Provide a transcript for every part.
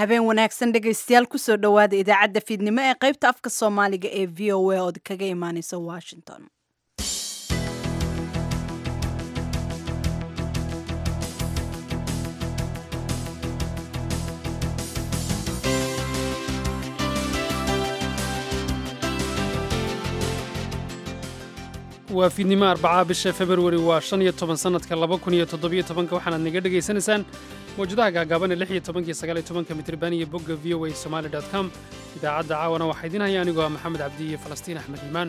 habeen wanaagsan dhegaystayaal kusoo dhowaada idaacadda fiidnimo ee qaybta afka soomaaliga ee v o a ood kaga imaaneysa washington waa fiidnimo arbacaa bisha februari waa shan iyo toban sannadka laba kun iyo toddobiyo tobanka waxaanaad naga dhegaysanaysaan mawjadaha gaagaaban ee lix iyo tobankiyo sagaal iyo tobanka mitriban iyo bogga v o a somali dot com idaacadda caawana waxaa idiin haya anigoo ah maxamed cabdi iyo falastiin axmed iimaan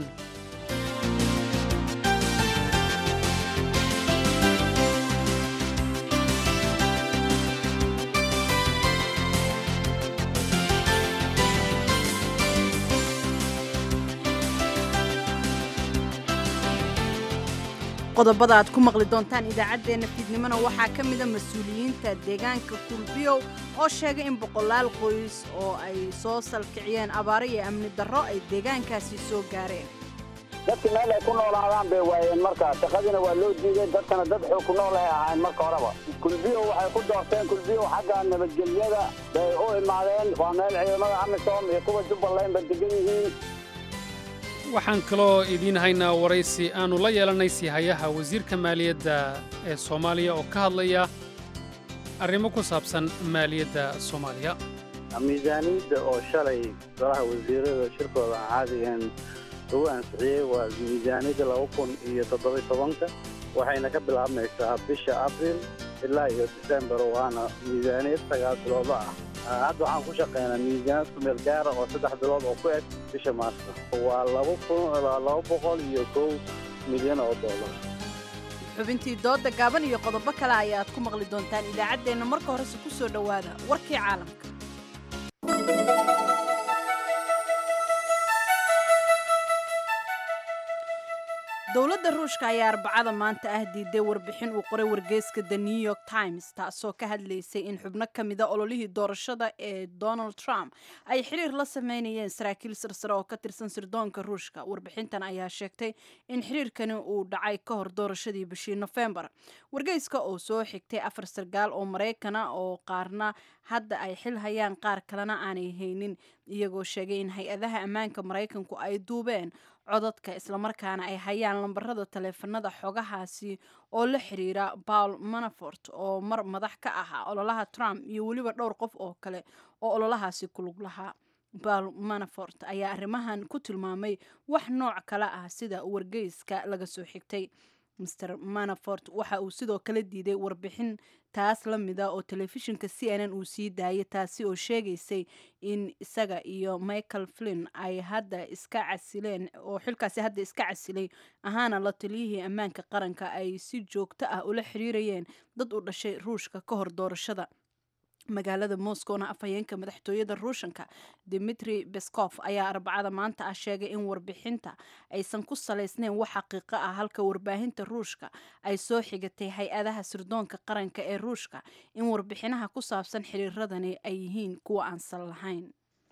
qodobada aad ku maqli doontaan idaacaddeenna fiidnimona waxaa ka mida mas-uuliyiinta deegaanka kulbiyow oo sheegay in boqolaal qoys oo ay soo salkiciyeen abaaro iyo amni darro ay deegaankaasi soo gaareen dadki meel ay ku noolaadaan bay waayeen marka shaqadiina waa loo diiday dadkana dad xoog ku nool ay ahayn marka horeba kulbiyow waxay ku doorteen kulbiyow xagga nabadgelyada bay u imaadeen waa meel ciidamada amisom iyo kuwa jubbaland ba degan yihiin waxaan kaloo idiin haynaa waraysi aannu la yeelannay siihayaha wasiirka maaliyadda ee soomaaliya oo ka hadlaya arrimo ku saabsan maaliyadda soomaaliya miisaaniyadda oo shalay golaha wasiirada shirkooda aan caadigaen lagu ansixiyey waa miisaaniyadda laba kun iyo toddobiy tobanka waxayna ka bilaabmaysaa bisha abril ilaa iyo disembar waana miisaaniyad sagaal biloodo ah hadda waxaan ku shaqaynaa miisaaniyad kumeel gaara oo saddex bilood oo ku eg bisha maarso waa laba kun laba boqol iyo kow milyan oo dollar xubintii dooda gaaban iyo qodobo kale ayaad ku maqli doontaan idaacaddeenna marka horese ku soo dhowaada warkii caalamka dowladda ruushka ayaa arbacada maanta ah diiday warbixin uu qoray wargeyska the new york times taasoo ka hadlaysay in xubno ka mida ololihii doorashada ee donald trump ay xiriir la sameynayeen saraakiil sarsare oo ka tirsan sirdoonka ruushka warbixintan ayaa sheegtay in xiriirkani uu dhacay ka hor doorashadii bishii nofembar wargeyska oo soo xigtay afar sargaal oo maraykana oo qaarna hadda ay xil hayaan qaar kalena aanay haynin iyagoo sheegay in hay-adaha ammaanka maraykanku ay duubeen codadka islamarkaana ay hayaan lambarada taleefanada xogahaasi oo la xiriira paul manafort oo mar madax ka ahaa ololaha trump iyo weliba dhowr qof oo kale oo ololahaasi ku lug lahaa paul manafort ayaa arrimahan ku tilmaamay wax nooc kale ah sida wargeyska laga soo xigtay master manafort waxa uu sidoo kale diiday warbixin taas la mida oo telefishinka c n n uu sii daayay taasi oo sheegaysay in isaga iyo michael flin ay hadda iska casileen oo xilkaasi hadda iska casilay ahaana la taliyihii ammaanka qaranka ay si joogto ah ula xiriirayeen dad u dhashay ruushka ka hor doorashada magaalada moscowna afhayeenka madaxtooyada ruushanka dimitri beskof ayaa arbacada maanta ah sheegay in warbixinta aysan ku salaysnayn wax xaqiiqo ah halka warbaahinta ruushka ay soo xigatay hay-adaha sirdoonka qaranka ee ruushka in warbixinaha ku saabsan xiriiradani ay yihiin kuwa aan sal lahayn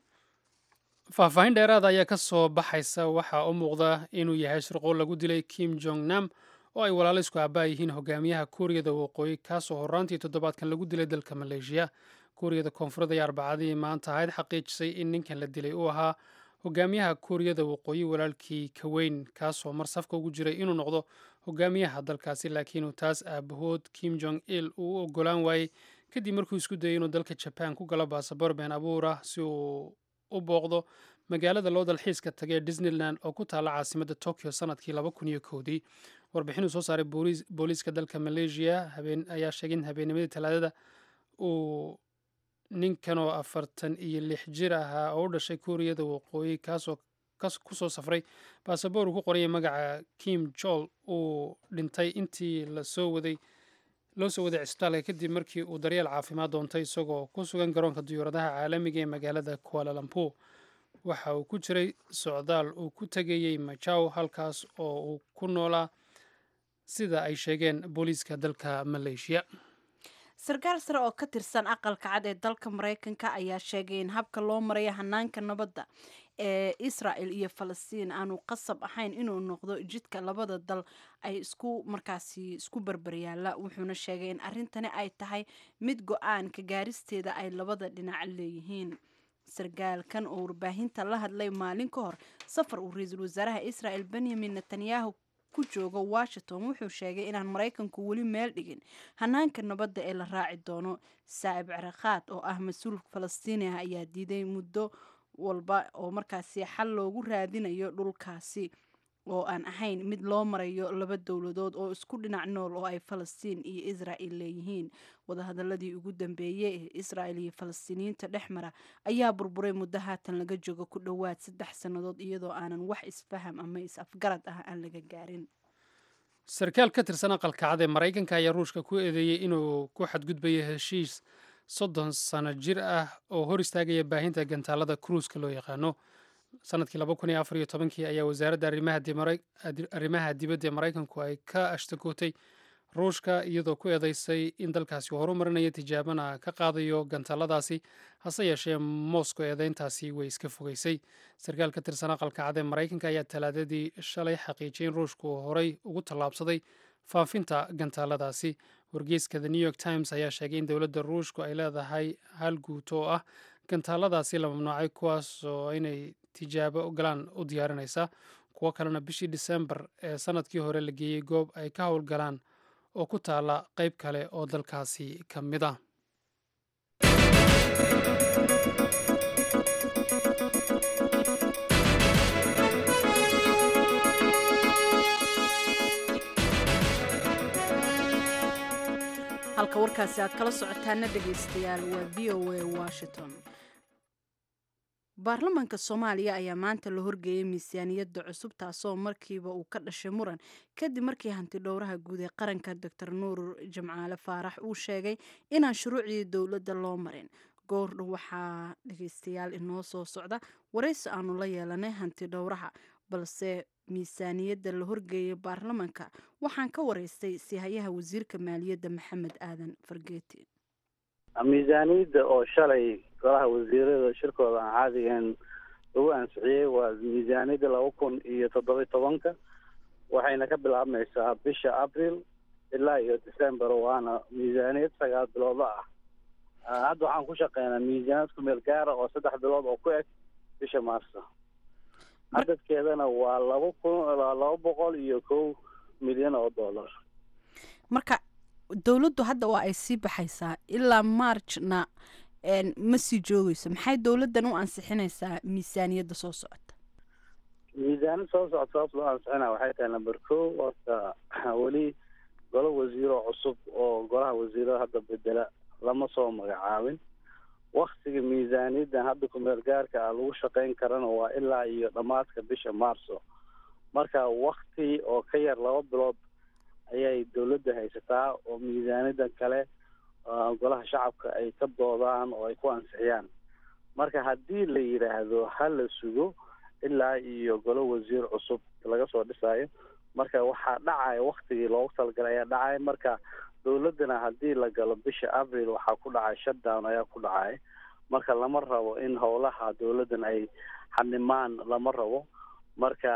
faahfaahin dheeraada ayaa ka soo baxaysa waxaa u muuqda inuu yahay shirqool lagu dilay kim jong nam oo ay walaalo isku aabaa yihiin hogaamiyaha kuuriyada waqooyi kaasoo horraantii toddobaadkan lagu dilay dalka maleeshiya kuuriyada koonfureed ayaa arbacadii maanta ahayd xaqiijisay in ninkan la dilay uu ahaa hogaamiyaha kuuriyada waqooyi walaalkii kaweyn kaasoo mar safka ugu jiray inuu noqdo hogaamiyaha dalkaasi laakiinuu taas aabahood kim jong il uu u ogolaan waayey kadib markuu isku dayay inuu dalka jabaan ku galo baasabor been abuur ah si uu u booqdo magaalada loo dalxiiska tagay ee disneyland oo ku taalla caasimadda tokyo sanadkii laba kun iyo kowdii warbixin uu soo saaray booliiska dalka maleeshiya ayaa sheegay in habeennimadii talaadada uu ninkan oo afartan iyo lix jir ahaa oo u dhashay kuuriyada waqooyi kaasoo kusoo safray baasaboor uu ku qorayay magaca kim jol uu dhintay intii lasoo waday loo soo waday cisbitaalka kadib markii uu daryeel caafimaad doontay isagoo ku sugan garoonka diyuuradaha caalamiga ee magaalada kualalampu waxa uu ku jiray socdaal uu ku tegayey majaw halkaas oo uu ku noolaa sida ay sheegeen booliiska dalka maleeshiya sarkaal sare oo ka tirsan aqalka cad ee dalka maraykanka ayaa sheegay in habka loo marayo hanaanka nabadda ee israel iyo falastiin aanu qasab ahayn inuu noqdo jidka labada dal ay isku markaasi isku barbaryaala wuxuuna sheegay in arrintani ay tahay mid go-aan ka gaaristeeda ay labada dhinac leeyihiin sargaalkan oo warbaahinta la hadlay maalin ka hor safar uu ra-iisul wasaaraha israel benyamin netanyahu ku joogo washington wuxuu sheegay inaan maraykanku weli meel dhigin hanaanka nabadda ee la raaci doono saa'ib caraqaad oo ah mas-uul falastiini ah ayaa diiday muddo walba oo markaasi xal loogu raadinayo dhulkaasi oo aan ahayn mid loo marayo laba dowladood oo isku dhinac nool oo ay falastiin iyo israel leeyihiin wadahadaladii ugu dambeeyey ee israel iyo falastiiniyiinta dhex mara ayaa burburay muddo haatan laga joogo ku dhowaad saddex sannadood iyadoo aanan wax isfaham ama is-afgarad ah aan laga gaarin sarkaal ka tirsan aqalka cad ee maraykanka ayaa ruushka ku eedeeyey inuu ku xadgudbayo heshiis soddon sano jir ah oo hor istaagaya baahinta gantaalada kruuska loo yaqaano sanadkii laba kun iyo afar iyo tobankii ayaa wasaaradda arrimaha dibadda ee maraykanku ay ka ashtakootay ruushka iyadoo ku eedeysay in dalkaasi uu horumarinayo tijaabana ka qaadayo gantaaladaasi hase yeeshee moscow eedeyntaasi way iska fogeysay sarkaal ka tirsan aqalka cad ee maraykanka ayaa talaadadii shalay xaqiijiyay in ruushku uu horey ugu tallaabsaday faafinta gantaaladaasi wargeyska the new york times ayaa sheegay in dowladda ruushku ay leedahay hal guut oo ah gantaaladaasi la mamnuucay kuwaas oo inay tijaabo ogolaan u diyaarinaysa kuwo kalena bishii disembar ee sanadkii hore la geeyey goob ay ka howlgalaan oo ku taala qayb kale oo dalkaasi ka mid ah halka warkaasi aad kala socotaana dhegaystayaal waa v o a washington baarlamaanka soomaaliya ayaa maanta la horgeeyay miisaaniyadda cusub taasoo markiiba uu ka dhashay muran kadib markii hanti dhowraha guud ee qaranka doctor nuur jamcaale faarax uu sheegay inaan shuruucdii dowladda loo marin goordhow waxaa dhegaystayaal inoo soo socda waraysi aanu la yeelanay hanti dhowraha balse miisaaniyadda la horgeeyay baarlamaanka waxaan ka waraystay sihayaha wasiirka maaliyadda maxamed aadan fargeeti miisaaniyadda oo shalay golaha wasiirada shirkooda aan caadigan lagu ansixiyey waa miisaaniyadda laba kun iyo toddoba tobanka waxayna ka bilaabmaysaa bisha abril ilaa iyo december waana miisaaniyad sagaal biloodla ah hadda waxaan ku shaqeynaa miisaaniyad ku meel gaara oo saddex bilood oo ku eg bisha maarso cadadkeedana waa laba kun laba boqol iyo kow milyan oo dollar marka dowladdu hadda waa ay sii baxaysaa ilaa marjna ma sii joogeyso maxay dowladdan u ansixinaysaa miisaaniyadda soo socota miisaaniyad soo socota sababta loo ansixina waxay tahay number kow horta weli golo wasiiro cusub oo golaha wasiirada hadda bedela lama soo magacaabin waktiga miisaaniyaddan hadda kumeel gaarka ah lagu shaqeyn karana waa ilaa iyo dhammaadka bisha maarso marka wakti oo ka yar laba bilood ayay dowladda haysataa oo miisaaniyaddan kale golaha shacabka ay ka doodaan oo ay ku ansixiyaan marka haddii la yidhaahdo ha la sugo ilaa iyo golo wasiir cusub laga soo dhisayo marka waxaa dhacaya waktigii loogu talagalay ayaa dhacaya marka dowladdana haddii la galo bisha abril waxaa ku dhacay shutdown ayaa ku dhacay marka lama rabo in howlaha dowladdan ay xanimaan lama rabo marka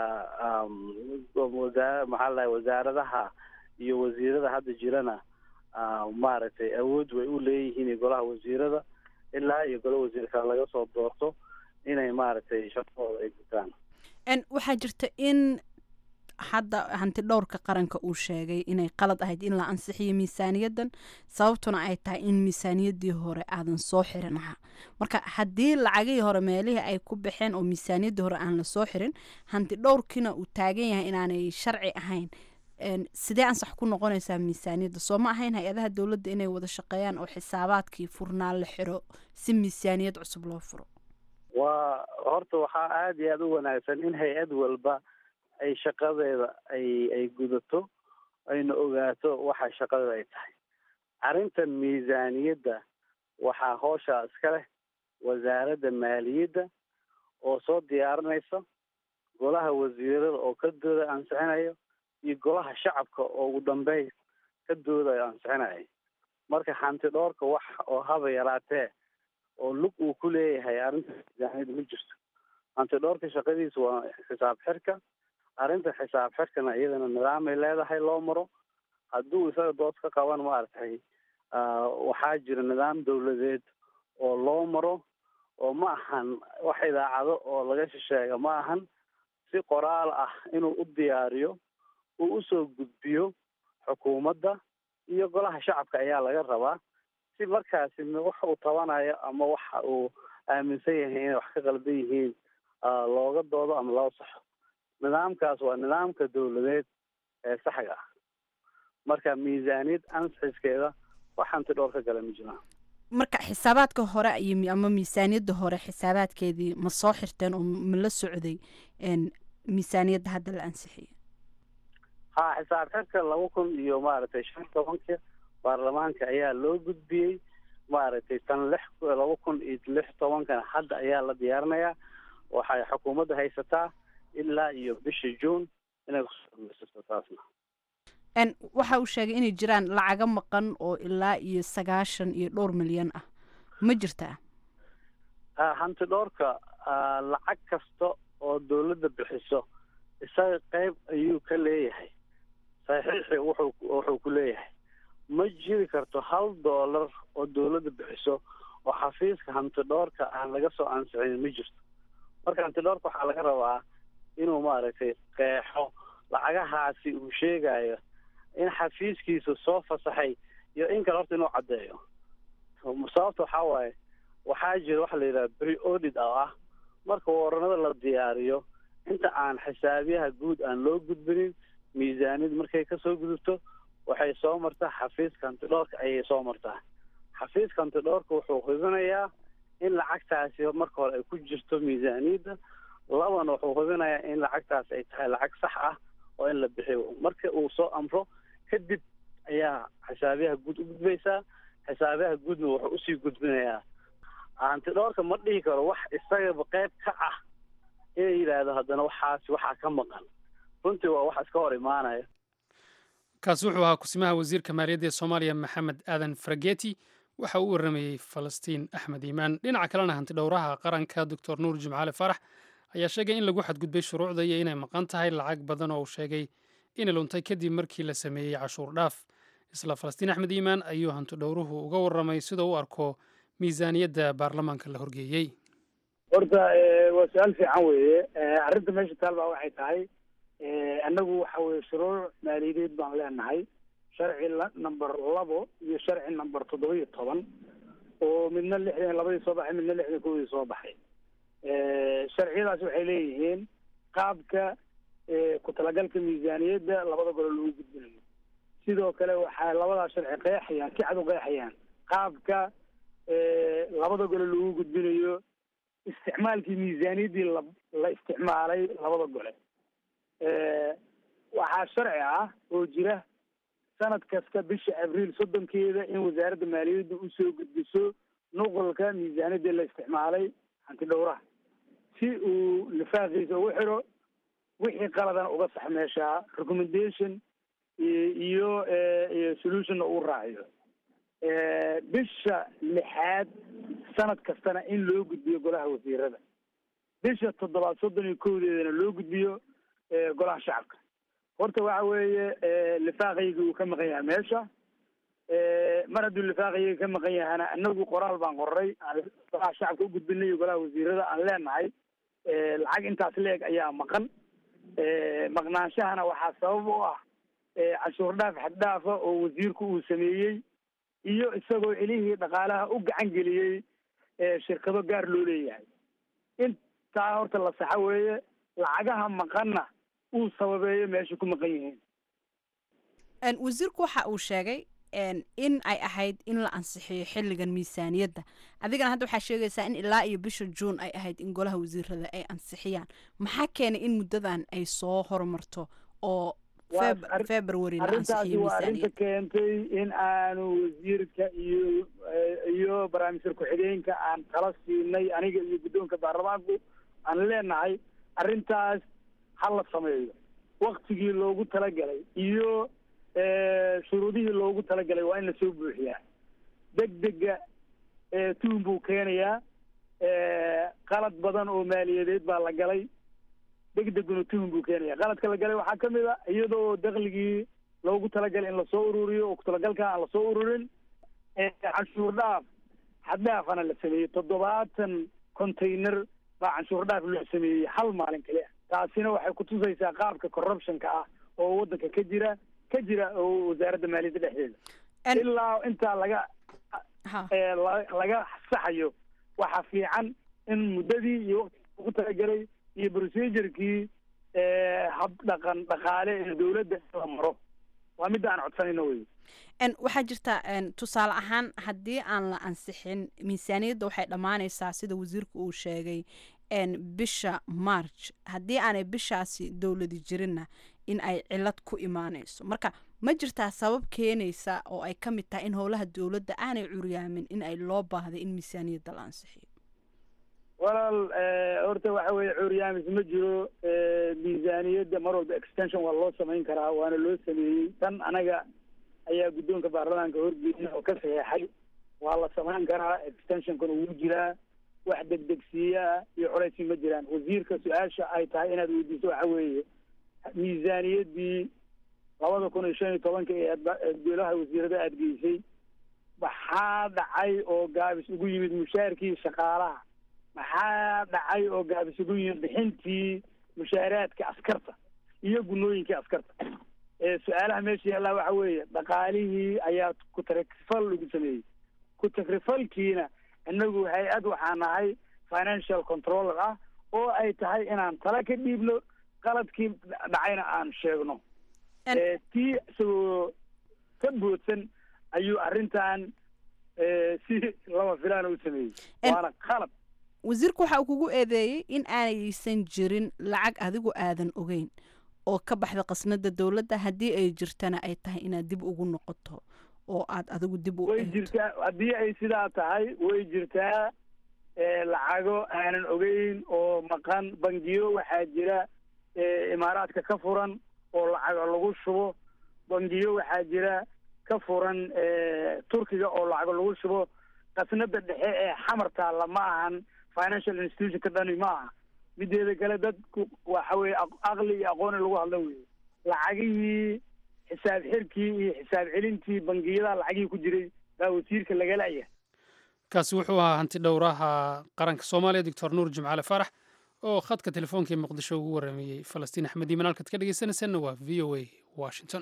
wasaa maxaa lahay wasaaradaha iyo wasiirada hadda jirana maaragtay awood way u leeyihiin golaha wasiirada ilaa iyo golo wasiir kale laga soo doorto inay maaragtay shaqadooda ay gutaan waxaa jirta in hadda hanti dhowrka qaranka uu sheegay inay qalad ahayd in la ansixiyo miisaaniyaddan sababtuna ay tahay in miisaaniyaddii hore aadan soo xirin ahaa marka haddii lacagihii hore meelihii ay ku baxeen oo miisaaniyaddii hore aan la soo xirin hanti dhowrkiina uu taagan yahay inaanay sharci ahayn sidee ansax ku noqonaysaa miisaaniyadda soo ma ahayn hay-adaha dowladda inay wada shaqeeyaan oo xisaabaadkii furnaa la xiro si miisaaniyad cusub loo furo waa horta waxaa aada iyo aada u wanaagsan in hay-ad walba ay shaqadeeda ay ay gudato ayna ogaato waxa shaqadeeda ay tahay arrintan miisaaniyadda waxaa hooshaa iska leh wasaaradda maaliyadda oo soo diyaarinaysa golaha wasiirada oo ka dooda ansixinayo iyo golaha shacabka oo ugu dambeyn ka doodayo ansixinayo marka hanti dhoorka wax oo haba yaraatee oo lug uu ku leeyahay arrinta miisaaniyadda ma jirto hantidhoorka shaqadiisa waa xisaab xirka arrinta xisaab xirkana iyadana nidaamay leedahay loo maro hadduu isaga dood ka qaban maaragtay waxaa jira nidaam dawladeed oo loo maro oo ma ahan wax idaacado oo laga shisheega ma ahan si qoraal ah inuu u diyaariyo uu usoo gudbiyo xukuumadda iyo golaha shacabka ayaa laga rabaa si markaasi wax uu tabanayo ama waxa uu aaminsan yahay inay wax ka qaldan yihiin looga doodo ama loo saxo nidaamkaas waa nidaamka dawladeed ee saxga ah marka miisaaniyad ansixiskeeda wax hanti dhowr ka gala ma jiraan marka xisaabaadka hore iyo ama miisaaniyadda hore xisaabaadkeedii ma soo xirteen oo ma la socday miisaaniyadda hadda la ansixiyay ha xisaab xirka laba kun iyo maaragtay shan tobanka baarlamaanka ayaa loo gudbiyey maaragtay tan lix laba kun iyo lix tobankana hadda ayaa la diyaarinayaa waxay xukuumadda haysataa ilaa iyo bisha juun inay kusoo dhamaysato taasna waxa uu sheegay inay jiraan lacaga maqan oo ilaa iyo sagaashan iyo dhowr milyan ah ma jirtaa hanti dhowrka lacag kasta oo dawladda bixiso isaga qeyb ayuu ka leeyahay saxiixi wuxuu wuxuu ku leeyahay ma jiri karto hal doolar oo dawladda bixiso oo xafiiska hanti dhowrka aan laga soo ansixin ma jirto marka hanti dhowrka waxaa laga rabaa inuu maaragtay qeexo lacagahaasi uu sheegayo in xafiiskiisu soo fasaxay iyo in kale horta inuu caddeeyo sababta waxaa waaye waxaa jira waxa la yidhaha bri audit oo ah marka waranada la diyaariyo inta aan xisaabiyaha guud aan loo gudbinin miisaaniyad markay kasoo gudubto waxay soo martaa xafiiska hantidhoorka ayay soo martaa xafiiska hantidhoorka wuxuu hubinayaa in lacagtaasi marka hore ay ku jirto miisaaniyadda labana wuxuu hubinayaa in lacagtaasi ay tahay lacag sax ah oo in la bixiyo marka uu soo amro kadib ayaa xisaabiyaha guud u gudbaysaa xisaabiyaha guudna wuxuu usii gudbinayaa hantidhoorka ma dhihi karo wax isagaba qayb ka ah inay yidhaahdo haddana waxaasi waxaa ka maqan runtii waa wax iska hor imaanaya kaasi wuxuu ahaa kusimaha wasiirka maaliyadda ee soomaaliya maxamed aadan farageti waxa uu waramayey falastiin axmed iimaan dhinaca kalena hantidhowraha qaranka doctor nuur jimcaale farax ayaa sheegay in lagu xadgudbay shuruucda iyo inay maqan tahay lacag badan oo uu sheegay inay luntay kadib markii la sameeyey cashuur dhaaf isla falastiin axmed iimaan ayuu hantidhowruhu uga warramay sida u arko miisaaniyadda baarlamaanka la horgeeyey horta waa su-aal fiican weeye arrinta meesha taal baa waxay tahay annagu waxa weye shuruuc maaliyadeed baan leenahay sharci number labo iyo sharci number toddoba iyo toban oo midna lixdan labadii soo baxay midna lixdan kowdii soo baxay sharciyadaas waxay leeyihiin qaabka ku talagalka miisaaniyadda labada golo lagu gudbinayo sidoo kale waxaa labadaa sharci qeexayaan si cad u qeexayaan qaabka labada gole lagu gudbinayo isticmaalkii miisaaniyaddii la la isticmaalay labada gole waxaa sharci ah oo jira sanad kasta bisha abriil soddonkeeda in wasaaradda maaliyadda usoo gudbiso nuqolka miisaaniyadii la isticmaalay hanti dhowraha si uu lifaaqiisa ugu xiro wixii qaladana uga sax meeshaa recommendation iyo iyo solutionna uu raaciyo bisha lixaad sanad kastana in loo gudbiyo golaha wasiirada bisha toddobaad soddon iyo kowdeedana loo gudbiyo golaha shacabka horta waxa weeye lifaaqayga uu ka maqan yahay meesha mar hadduu lifaaqayga ka maqan yahana anagu qoraal baan qoray aan golaha shacabka u gudbinay iyo golaha wasiirada aan leenahay lacag intaas leeg ayaa maqan maqnaanshahana waxaa sabab u ah cashuur dhaaf xaddhaafa oo wasiirku uu sameeyey iyo isagoo celihii dhaqaalaha u gacan geliyey shirkado gaar loo leeyahay intaa horta la saxo weeye lacagaha maqanna uu sababeeyo meesha ku maqan yihiin wasiirku waxa uu sheegay in ay ahayd in la ansixiyo xilligan miisaaniyadda adigana hadda waxaa sheegaysaa in ilaa iyo bisha juun ay ahayd in golaha wasiirada ay ansixiyaan maxaa keenay in muddadan ay soo horumarto oo february la arrintaasi ansixiyo waa arrinta miisaaniyadda keentay in aanu wasiirka iyo iyo barnaamijka ku-xigeenka aan tala siinay aniga iyo guddoonka baarlamaanku aan leenahay arrintaas ha la sameeyo waktigii loogu talagalay iyo shuruudihii loogu talagalay waa in lasoo buuxiyaa deg dega tuhun buu keenayaa qalad badan oo maaliyadeed baa la galay degdeguna tuhun buu keenaya qaladka la galay waxaa ka mid a iyadoo dakligii loogu talagalay in lasoo ururiyo oo kutalagalka aan lasoo ururin canshuur dhaaf xaddhaafana la sameeyey toddobaatan container baa canshuur dhaaf loo sameeyey hal maalin kali ah taasina waxay kutusaysaa qaabka corruptionka ah oo waddanka ka jira ka jira oo wasaaradda maaliyadda dhexdeeda ilaa intaa laga laga saxayo waxaa fiican in muddadii iyo waqtigii ugu talagelay iyo procedurkii hab dhaqan dhaqaale ee dawladda in la maro waa midda aan codsanayno wey waxaa jirta tusaale ahaan haddii aan la ansixin miisaaniyadda waxay dhammaanaysaa sida wasiirku uu sheegay bisha march haddii aanay bishaasi dowladi jirinna in ay cilad ku imaanayso marka ma jirtaa sabab keenaysa oo ay ka mid tahay in howlaha dowladda aanay curyaamin in ay loo baahday in miisaaniyadda la ansixiyo walaal horta waxa weeye curyaamis ma jiro miisaaniyadda mar walba extension waa loo samayn karaa waana loo sameeyey tan anaga ayaa guddoonka baarlamaanka horgeeyay oo ka saxeexay waa la samayn karaa extensionkana wuu jiraa wax degdegsiiyaa iyo culaysii ma jiraan wasiirka su-aasha ay tahay inaad weydiiso waxa weeye miisaaniyaddii labada kun iyo shan iyo tobanka ee golaha wasiirada aad geysay maxaa dhacay oo gaabis ugu yimid mushaarkii shaqaalaha maxaa dhacay oo gaabis ugu yimid bixintii mushaaraadka askarta iyo gunooyinkii askarta su-aalaha meesha yaallaa waxa weeye dhaqaalihii ayaa ku-tagrifal lagu sameeyey ku-tagrifalkiina inagu hay-ad waxaa nahay financial controller ah oo ay tahay inaan tala ka dhiibno qaladkii dhacayna aan sheegno tii isagoo ka boodsan ayuu arrintan si lama filaan u sameeyey waana qalad wasiirku waxa uu kugu eedeeyey in aanaysan jirin lacag adigu aadan ogeyn oo ka baxda qasnada dowladda haddii ay jirtana ay tahay inaad dib ugu noqoto oo aad adigu dib u way jirtaa haddii ay sidaa tahay way jirtaa lacago aanan ogeyn oo maqan bangiyo waxaa jira imaaraadka ka furan oo lacago lagu shubo bangiyo waxaa jira ka furan turkiga oo lacago lagu shubo qasnada dhexe ee xamartaalla ma ahan financial institution ka dhani ma aha mideeda kale dadku waxa weye aqli iyo aqooni lagu hadlo wey lacagihii xisaab xirkii iyo xisaab celintii bangiyada lacagihii ku jiray baa wasiirka lagalaya kaasi wuxuu ahaa hanti dhowraha qaranka soomaaliya doctor nuur jimcaale farax oo khadka telefoonka ee muqdisho ugu waramayey falastiin axmed iiman halkaad ka dhegeysanaysanna waa v o a washington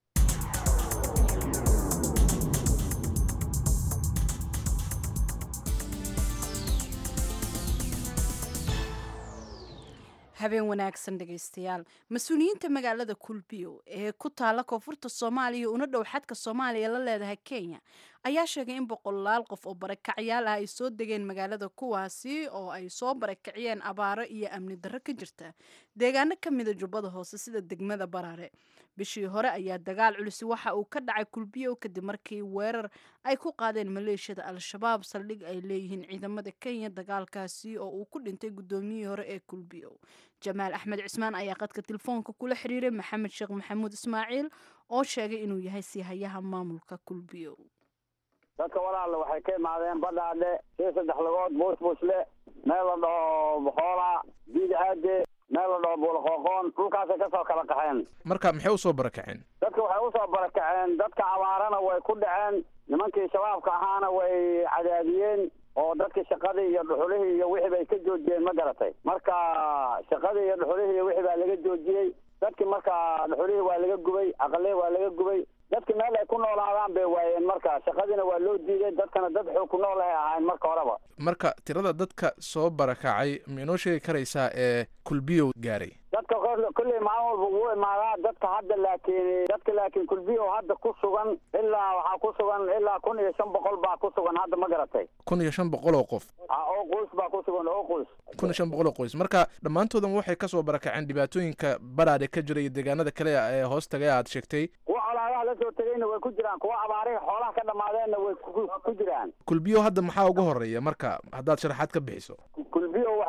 habeen wanaagsan dhegaystayaal mas-uuliyiinta magaalada kulbiyo ee ku taala koonfurta soomaaliya una dhow xadka soomaaliya la leedahay kenya ayaa sheegay in boqolaal qof oo barakacyaal ah ay soo degeen magaalada kuwaasi oo ay soo barakaciyeen abaaro iyo amni darro ka jirta deegaano ka mida jubbada hoose sida degmada baraare bishii hore ayaa dagaal culisi waxa uu ka dhacay kulbiyo kadib markii weerar ay ku qaadeen maleeshiyada al-shabaab saldhig ay leeyihiin ciidamada kenya dagaalkaasi oo uu ku dhintay guddoomiyihii hore ee kulbiyo jamaal axmed cismaan ayaa qadka telefoonka kula xiriiray maxamed sheekh maxamuud ismaaciil oo sheegay inuu yahay siihayaha maamulka kulbiyo dadka walaalla waxay ka imaadeen badhaadhe sii saddex lagood buusbuusle meel la dhaho boxoola diid aade meel la dhaho buulaqooqoon dhulkaasay kasoo kala qaxeen marka maxay usoo barakaceen dadka waxay usoo barakaceen dadka abaarana way ku dhaceen nimankii shabaabka ahaana way cadaadiyeen oo dadkii shaqadii iyo dhuxulihii iyo wixii bay ka joojiyeen ma garatay marka shaqadii iyo dhuxulihii iyo wixii baa laga joojiyey dadkii marka dhuxulihii waa laga gubay aqalihii waa laga gubay dadki meel ay ku noolaadaan bay waayeen marka shaqadiina waa loo diiday dadkana dad xoog ku nool ay ahayn marka horeba marka tirada dadka soo barakacay ma inoo sheegi karaysaa ee kulbiyow gaaray dadka kulley maalin walba wuu imaadaa dadka hadda laakiin dadka laakiin kulbiyo hadda ku sugan ilaa waxaa ku sugan ilaa kun iyo shan boqol baa ku sugan hadda ma garatay kun iyo shan boqol oo qof oo qoys baa ku sugan oo qoys kun iyo shan boqol oo qoys marka dhammaantoodan waxay kasoo barakaceen dhibaatooyinka baraadhe ka jira iyo deegaanada kale ee hoos tagay aad sheegtay kuwa colaadaha la soo tegayna way ku jiraan kuwa abaarihi xoolaha ka dhammaadeenna way ku jiraan kulbiyo hadda maxaa ugu horeeya marka haddaad sharaxaad ka bixiso kulbiyo waxa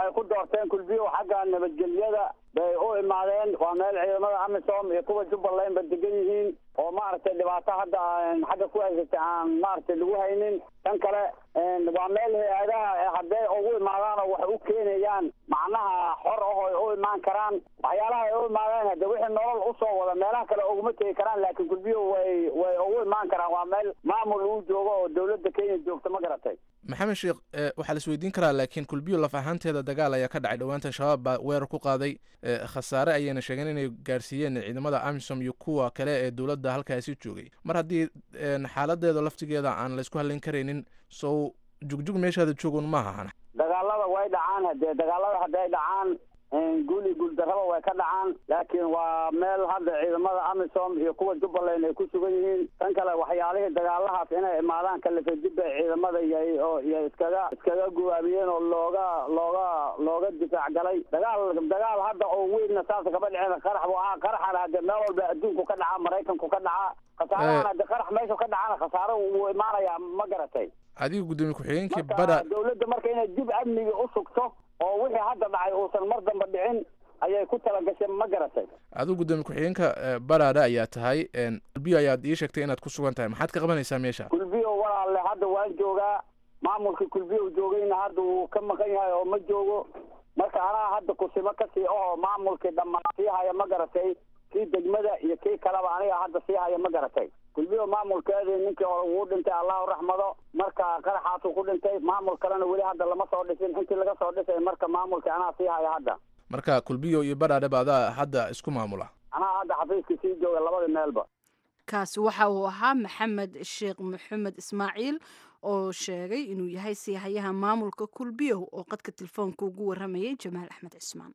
waxay ku doorteen kulbiyo xagga nabadgelyada bay u imaadeen waa meel ciidamada amisom iyo kuwa jubbaland ba degan yihiin oo maaragtay dhibaato hadda xagga ku haysatay aan maaragtay lagu haynin tan kale waa meel hay-adaha hadday ugu imaadaan oo wax u keenayaan macnaha xor ah ay u imaan karaan waxyaalaha ay u imaadeen hadde wixii nolol usoo wada meelaha kale uguma tegi karaan laakiin kulbiyo way way ugu imaan karaan waa meel maamul uu joogo oo dawladda kenya joogta ma garatay maxamed sheekh waxaa la isweydiin karaa laakiin kulbiyo laf ahaanteeda dagaal ayaa ka dhacay dhowaanta shabaab baa weerar ku qaaday khasaare ayayna sheegeen inay gaarsiiyeen ciidamada amisom iyo kuwa kale ee dowladda halkaasi joogay mar haddii xaaladeeda laftigeeda aan laysku hadlayn karaynin sow jugjug meeshaada joogun maaha dagaalada way dhacaan hadee dagaalada hadday dhacaan guul iyo guuldarraba way ka dhacaan laakiin waa meel hadda ciidamada amisom iyo kuwa jubbaland ay ku sugan yihiin tan kale waxyaalihii dagaalahaas inay imaadaan kalifa dib bay ciidamada yay oo iyo iskaga iskaga gubaabiyeen oo looga looga looga difaac galay dagaal dagaal hadda oo weynna saasa kama dhicin qarax bu ahaa qaraxana hadde meel walba adduunku ka dhacaa maraykanku ka dhacaa khasaarahan hadde qarax meeshu ka dhacana khasaaro wuu imaanayaa ma garatay adiga guddoomiye ku-xigeenkii marka bara dawladda marka inay dib amniga u sugto oo wixii hadda dhacay uusan mar damba dhicin ayay ku talagashay ma garatay adigu guddoomiye ku-xigeenka baraada ayaa tahay kulbiyo ayaad ii sheegtay inaad ku sugan tahay maxaad ka qabanaysaa meesha kulbiyo walaalle hadda waan joogaa maamulkii kulbiyo joogayna hadda wuu ka maqan yahay oo ma joogo marka anaa hadda kusimo kasii ahoo maamulkii dhammaan sii haya ma garatay kii degmada iyo kii kaleba aniga hadda sii haya ma garatay kulbiyo maamulkeedii ninkii hore wuu dhintay allahu raxmado marka qaraxaasuu ku dhintay maamul kalena weli hadda lama soo dhisin intii laga soo dhisay marka maamulkii anaa sii haya hadda marka kulbiyo iyo baraadhaba adaa hadda isku maamula anaa hadda xafiiskii sii jooga labada meelba kaasi waxa uu ahaa maxamed sheekh maxamed ismaaciil oo sheegay inuu yahay siihayaha maamulka kulbiyow oo qadka telefoonka ugu waramayay jamaal axmed cismaan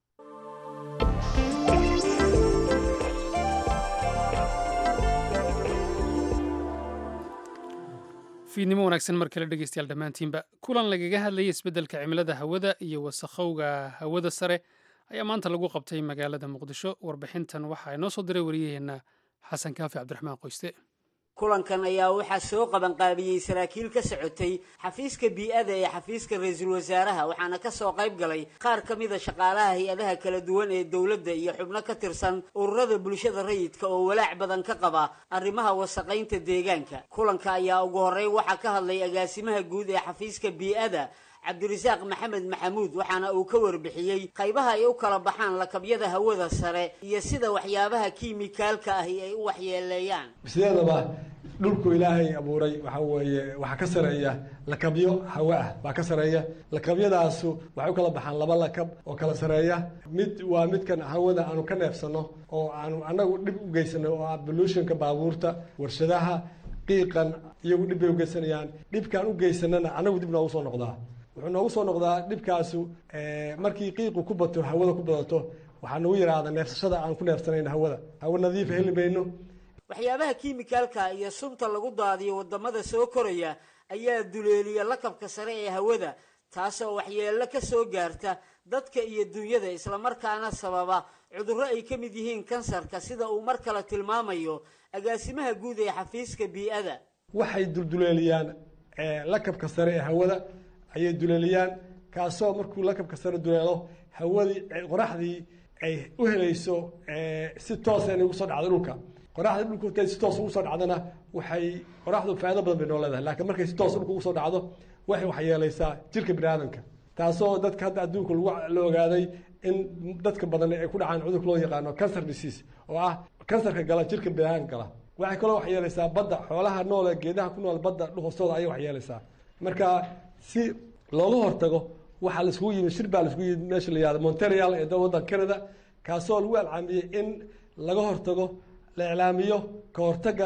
fiidnimo wanaagsan mar kale dhegeystayaal dhammaantiinba kulan lagaga hadlayay isbeddelka cimilada hawada iyo wasakhowga hawada sare ayaa maanta lagu qabtay magaalada muqdisho warbixintan waxaa inoo soo diray wariyaheenna xasan kaafi cabdiraxmaan qoyste kulankan ayaa waxaa soo qabanqaabiyey saraakiil ka socotay xafiiska bii-ada ee xafiiska ra-iisul wasaaraha waxaana ka soo qayb galay qaar ka mida shaqaalaha hay-adaha kala duwan ee dowladda iyo xubno ka tirsan ururada bulshada rayidka oo walaac badan ka qaba arrimaha wasaqaynta deegaanka kulanka ayaa ugu horey waxaa ka hadlay agaasimaha guud ee xafiiska bii-ada cabdirasaaq maxamed maxamuud waxaana uu ka warbixiyey qaybaha ay u kala baxaan lakabyada hawada sare iyo sida waxyaabaha kiimikaalka ahi ay u waxyeeleeyaan sideedaba dhulku ilaahay abuuray waxaa weeye waxaa ka sareeya lakabyo hawe ah baa ka sareeya lakabyadaasu waxay u kala baxaan laba lakab oo kala sareeya mid waa midkan hawada aanu ka neefsano oo aanu annagu dhib u geysano oo ah bolutionka baabuurta warshadaha qiiqan iyagu dhib bay ugeysanayaan dhibkaan u geysanana annagu dib noogu soo noqdaa wuxuu noogu soo noqdaa dhibkaasu markii qiiqu ku bato hawada ku badato waxaa nagu yaraada neefsashada aan ku neefsanayno hawada hawo nadiifa heli mayno waxyaabaha kiimikaalka iyo sunta lagu daadiyo wadamada soo koraya ayaa duleeliya lakabka sare ee hawada taasoo waxyeello ka soo gaarta dadka iyo dunyada islamarkaana sababa cudurro ay ka mid yihiin kansarka sida uu mar kale tilmaamayo agaasimaha guud ee xafiiska bii-ada waxay dulduleeliyaan lakabka sare ee hawada ayay duleeliyaan kaasoo markuu lakabka sare duleelo hawadii qoraxdii ay u helayso si toosa inay ugu soo dhacdo dhulka qoraxda dhulka markay si toos ugu soo dhacdana waxay qoraxdu faa'iido badan bay noo leedahay laakiin markay si toos dhulka ugu soo dhacdo waxay waxyeelaysaa jirka bini aadamka taasoo dadka hadda adduunka lagu la ogaaday in dadka badan ay ku dhacaan cudurka loo yaqaano cancer disease oo ah kansarka gala jirka bini aadamka gala waxay kaloo waxyeelaysaa badda xoolaha noole geedaha ku nool badda hoostooda ayay waxyeelaysaa marka si looga hortago waxaa laiskugu yimid shir baa laiskugu yimid meesha la yihahdo montreal ee waddanka canada kaasoo lagu alcaamiyey in laga hortago la iclaamiyo ka hortaga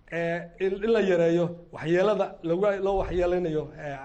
in la yareeyo waxyeelada loo waxyeeleynayo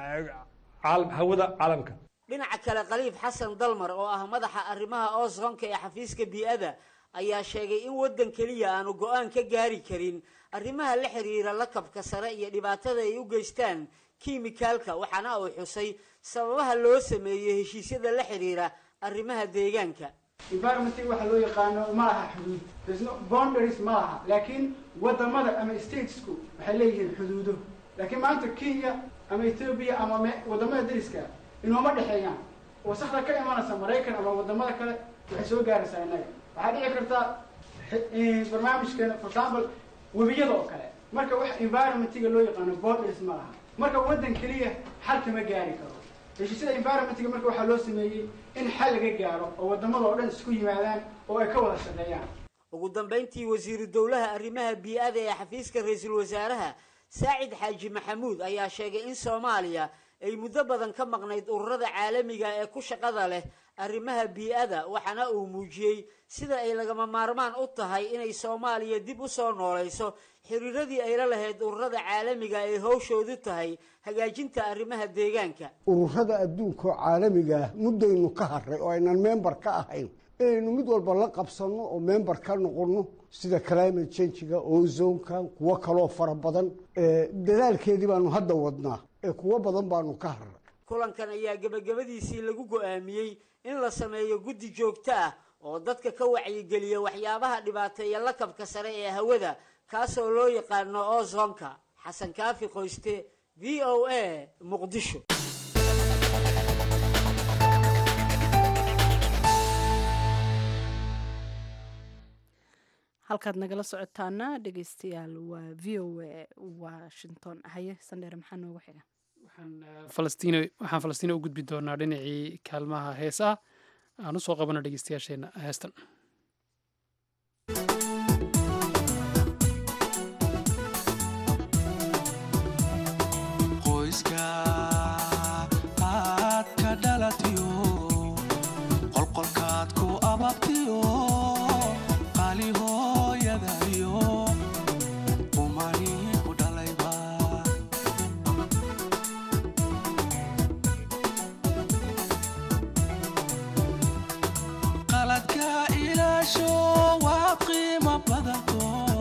hawada caalamka dhinaca kale khaliif xasan dalmar oo ah madaxa arrimaha oosonka ee xafiiska bii-ada ayaa sheegay in waddan keliya aanu go-aan ka gaari karin arrimaha la xiriira lakabka sare iyo dhibaatada ay u geystaan kiimikaalka waxaana uu xusay sababaha loo sameeyey heshiisyada la xiriira arrimaha deegaanka environment waxa loo yaqaano ma laha xuduud there's no boundaries ma laha laakiin wadamada ama statesku waxay leeyihiin xuduudo laakiin maanta kenya ama ethiopia ama wadamada dariska inooma dhexeeyaan wasakda ka imanaysa maraykan ama wadamada kale waxay soo gaaraysaa innaga waxaa dhici karta barnaamijkeena for example webiyada oo kale marka wax environmentiga loo yaqaano borders ma laha marka waddan keliya xal kama gaari karo heshiisyada environmentiga marka waxaa loo sameeyey in xal laga gaaro oo wadamada oo dhan isku yimaadaan oo ay ka wada shaqeeyaan ugu dambayntii wasiiru dowlaha arrimaha bii-ada ee xafiiska ra-iisul wasaaraha saacid xaaji maxamuud ayaa sheegay in soomaaliya ay muddo badan ka maqnayd ururada caalamiga ee ku shaqada leh arrimaha bii-ada waxaana uu muujiyey sida ay lagama maarmaan u tahay inay soomaaliya dib u soo noolayso xiriiradii ay la lahayd ururada caalamiga ay howshoodu tahay hagaajinta arrimaha deegaanka ururada adduunka oo caalamiga ah muddaynu ka harray oo aynan member ka ahayn inaynu mid walba la qabsanno oo member ka noqonno sida climate changiga ozonka kuwo kaloo fara badan dadaalkeedii baanu hadda wadnaa ee kuwo badan baanu ka harray kulankan ayaa gebagabadiisii lagu go-aamiyey in la sameeyo guddi joogto ah oo dadka ka wacyigeliya waxyaabaha dhibaateeya lakabka sare ee hawada kaasoo loo yaqaano ozonka xasan kaafi qoyste v o a muqdisho halkaad nagala socotaana dhegeystayaal waa v o a washington haye sandheere maxaa noogu xiga falastiin waxaan falastiina u gudbi doonaa dhinacii kaalmaha heesaa aan usoo qabano dhegeystayaasheena heestan qoyska aad ka dhalatiyo qolqolkaad ku ababtiyo qaali hooyadayo umani ku dhalayba qaladka ilaasho waad qiimo badanto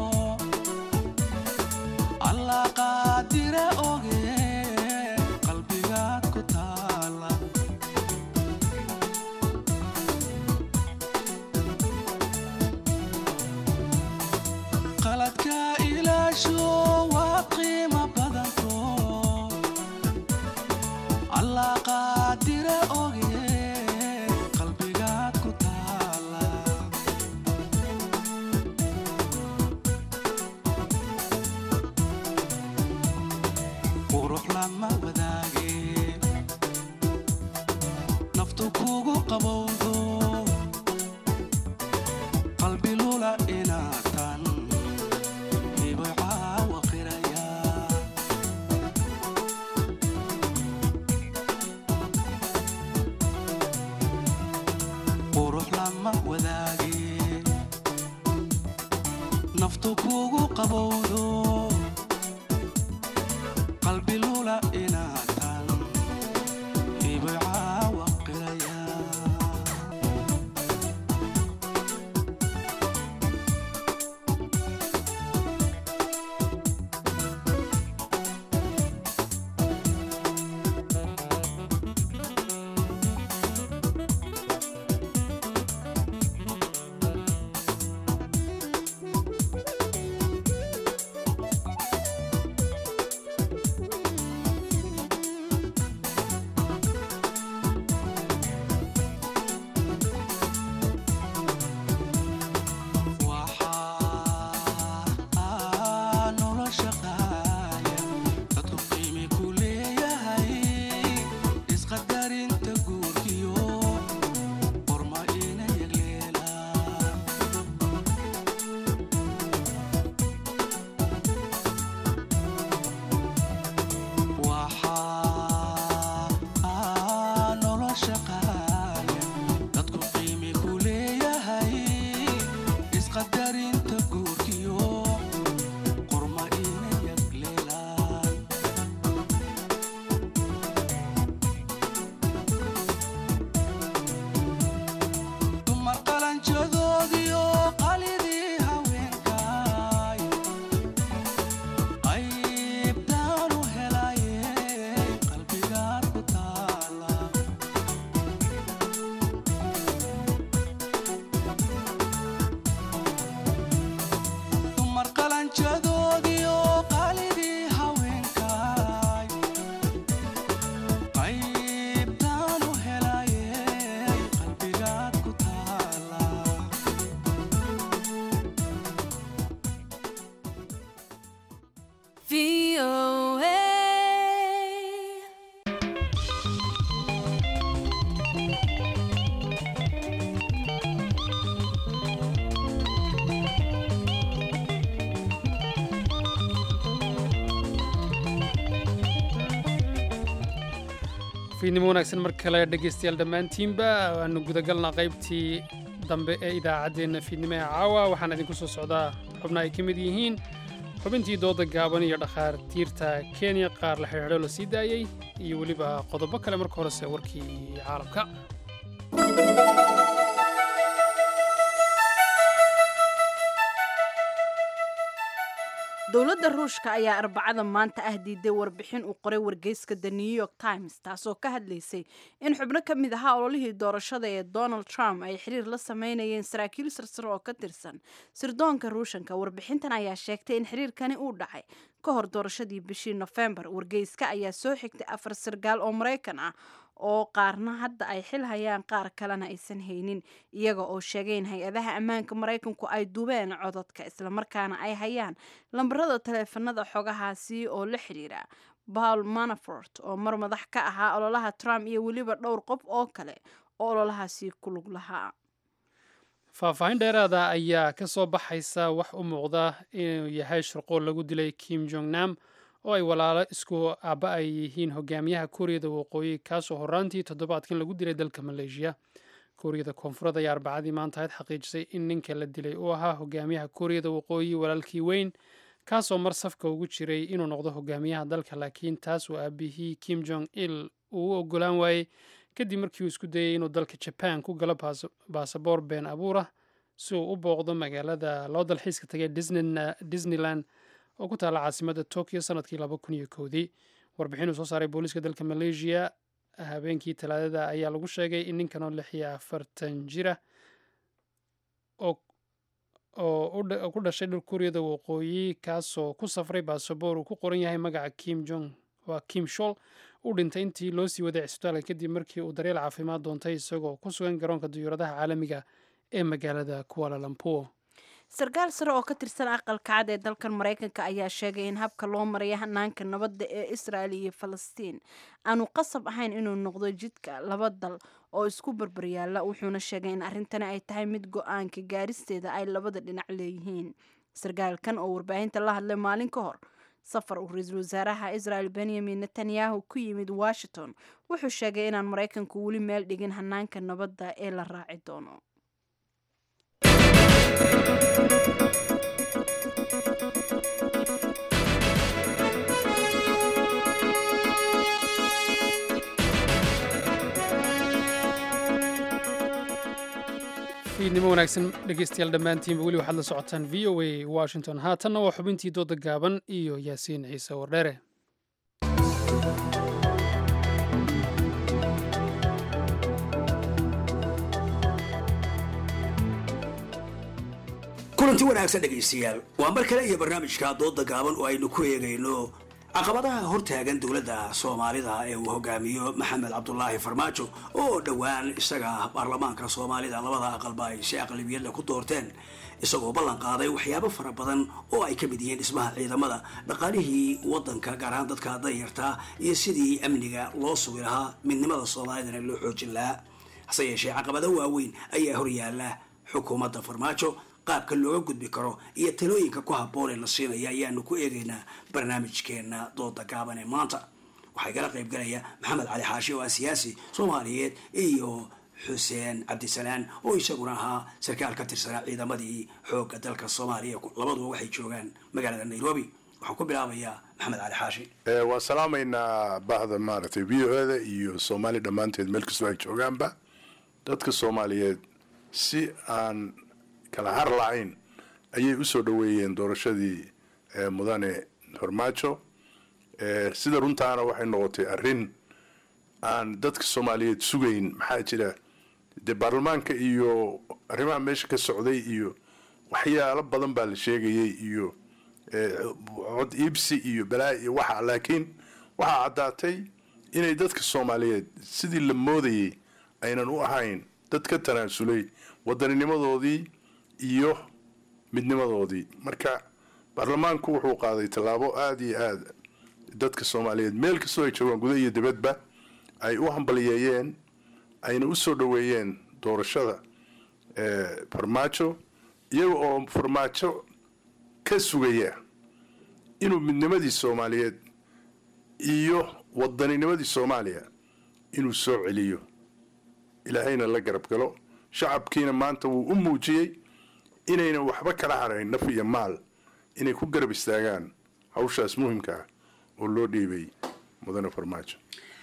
allah qaadire oge qalbigaad ku taala qaladka ilaasho waad qiimo badanto allah qaadire oge qalbigaad ku taala qurux lama wadaage naftu kugu qabowdo qalbi lula inaatan hibo caawa qiraya qurux lama wadaage naftu kugu qabowdo qalbi lula inaatan hibo caawa qiraya fiidnimo wanaagsan mar kale dhegaystayaal dhammaantiinba waanu gudagalnaa qaybtii dambe ee idaacaddeenna fiidnimo ee caawa waxaan idinku soo socdaa xubna ay ka mid yihiin xubintii dooda gaaban iyo dhakhaatiirta kenya qaar la xidhiidho la sii daayey iyo weliba qodobo kale marka horese warkii caalamka dowladda ruushka ayaa arbacada maanta ah diiday warbixin uu qoray wargeyska the new york times taasoo ka hadlaysay in xubno ka mid ahaa ololihii doorashada ee donald trump ay xiriir la sameynayeen saraakiil sarsare oo ka tirsan sirdoonka ruushanka warbixintan ayaa sheegtay in xiriirkani uu dhacay ka hor doorashadii bishii nofembar wargeyska ayaa soo xigtay afar sargaal oo maraykan ah oo qaarna hadda ay xil hayaan qaar kalena aysan haynin iyaga oo sheegay in hay-adaha ammaanka maraykanku ay duubeen codadka islamarkaana ay hayaan lambarada taleefanada xogahaasi oo la xidhiira paul manafort oo mar madax ka ahaa ololaha trump iyo weliba dhowr qof oo kale oo ololahaasi ku lug lahaa faahfaahin dheeraada ayaa ka soo baxaysa wax u muuqda inuu yahay shirqool lagu dilay kim jong nam oo ay walaalo isku aabba ay yihiin hogaamiyaha kuuriyada waqooyi kaasoo horaantii toddobaadkan lagu dilay dalka maleeshiya kuuriyada koonfureed ayaa arbacadii maanta ahayd xaqiijisay in ninka la dilay uu ahaa hogaamiyaha kuuriyada waqooyi walaalkii weyn kaasoo mar safka ugu jiray inuu noqdo hogaamiyaha dalka laakiin taas uu aabihii kim jong il uu u ogolaan waayey kadib markii uu isku dayay inuu dalka jaban ku galo baasaboor been abuurah si uu u booqdo magaalada loo dalxiiska tagay disneyland oo ku taalla caasimadda tokyo sanadkii laba kun iyo kowdii warbixin uu soo saaray booliiska dalka maleeshiya habeenkii talaadada ayaa lagu sheegay in ninkan oo lix iyo afartan jira oo ku dhashay dhul kuuriyada waqooyi kaasoo ku safray baasaboor uu ku qoran yahay magaca kim jong waa kim shol u dhintay intii loo sii waday cisbitaalka kadib markii uu daryeel caafimaad doontay isagoo ku sugan garoonka diyuuradaha caalamiga ee magaalada kuala lumpur sarkaal sare oo ka tirsan aqalka cad ee dalkan maraykanka ayaa sheegay in habka loo maraya hanaanka nabadda ee israel iyo falastiin aanu qasab ahayn inuu noqdo jidka laba dal oo isku barbaryaala wuxuuna sheegay in arrintani ay tahay mid go-aanka gaaristeeda ay labada dhinac leeyihiin sarkaalkan oo warbaahinta la hadlay maalin ka hor safar uu ra-iisul wasaaraha israel benyamin netanyahu ku yimid washington wuxuu sheegay inaan maraykanku weli meel dhigin hanaanka nabadda ee la raaci doono fiidnimo wanaagsan dhegeystayaal dhammaantiinba weli waxaad la socotaan v o a washington haatanna waa xubintii dooda gaaban iyo yaasiin ciise wardheere kulanti wanaagsan dhegaystayaal waa mar kale iyo barnaamijka dooda gaaban oo aynu ku eegayno caqabadaha hortaagan dowladda soomaalida ee uu hogaamiyo maxamed cabdulaahi farmaajo oo dhowaan isaga baarlamaanka soomaalida labada aqalba ay si aqlabiyadla ku doorteen isagoo ballan qaaday waxyaabo fara badan oo ay ka mid yihiin dhismaha ciidamada dhaqaalihii wadanka gaar ahaan dadka danyartaa iyo sidii amniga loo sugi lahaa midnimada soomaalidana loo xoojin lahaa hase yeeshee caqabado waaweyn ayaa horyaala xukuumadda farmaajo qaabka looga gudbi karo iyo talooyinka ku habboon ee la siinaya ayaanu ku eegaynaa barnaamijkeena dooda gaaban ee maanta waxaa igala qayb galaya maxamed cali xaashi oo ah siyaasi soomaaliyeed iyo xuseen cabdisalaan oo isaguna ahaa sarkaal ka tirsanaa ciidamadii xoogga dalka soomaaliya labaduba waxay joogaan magaalada nairobi waxaan ku bilaabayaa maxamed cali xaashi waan salaamaynaa bahda maaragtay v o eda iyo soomaali dhammaanteed meel kastoo ay joogaanba dadka soomaaliyeed si aan kala har lacayn ayay usoo dhoweeyeen doorashadii mudane farmaajo sida runtaana waxay noqotay arrin aan dadka soomaaliyeed sugayn maxaa jira dee baarlamaanka iyo arrimaha meesha ka socday iyo waxyaalo badan baa la sheegayay iyo cod iibsi iyo balaa iyo waxa laakiin waxaa caddaatay inay dadka soomaaliyeed sidii la moodayay aynan u ahayn dad ka tanaasulay waddaninimadoodii iyo midnimadoodii marka baarlamaanku wuxuu qaaday tallaabo aada iyo aada dadka soomaaliyeed meel kastoo ay joogaan guda iyo dibadba ay u hambaliyeeyeen ayna u soo dhoweeyeen doorashada farmaajo iyaga oo farmaajo ka sugaya inuu midnimadii soomaaliyeed iyo waddaninimadii soomaaliya inuu soo celiyo ilaahayna la garab galo shacabkiina maanta wuu u muujiyey inaynan waxba kala harayn naf iyo maal inay ku garab istaagaan hawshaas muhimka ah oo loo dhiibay mudane farmaajo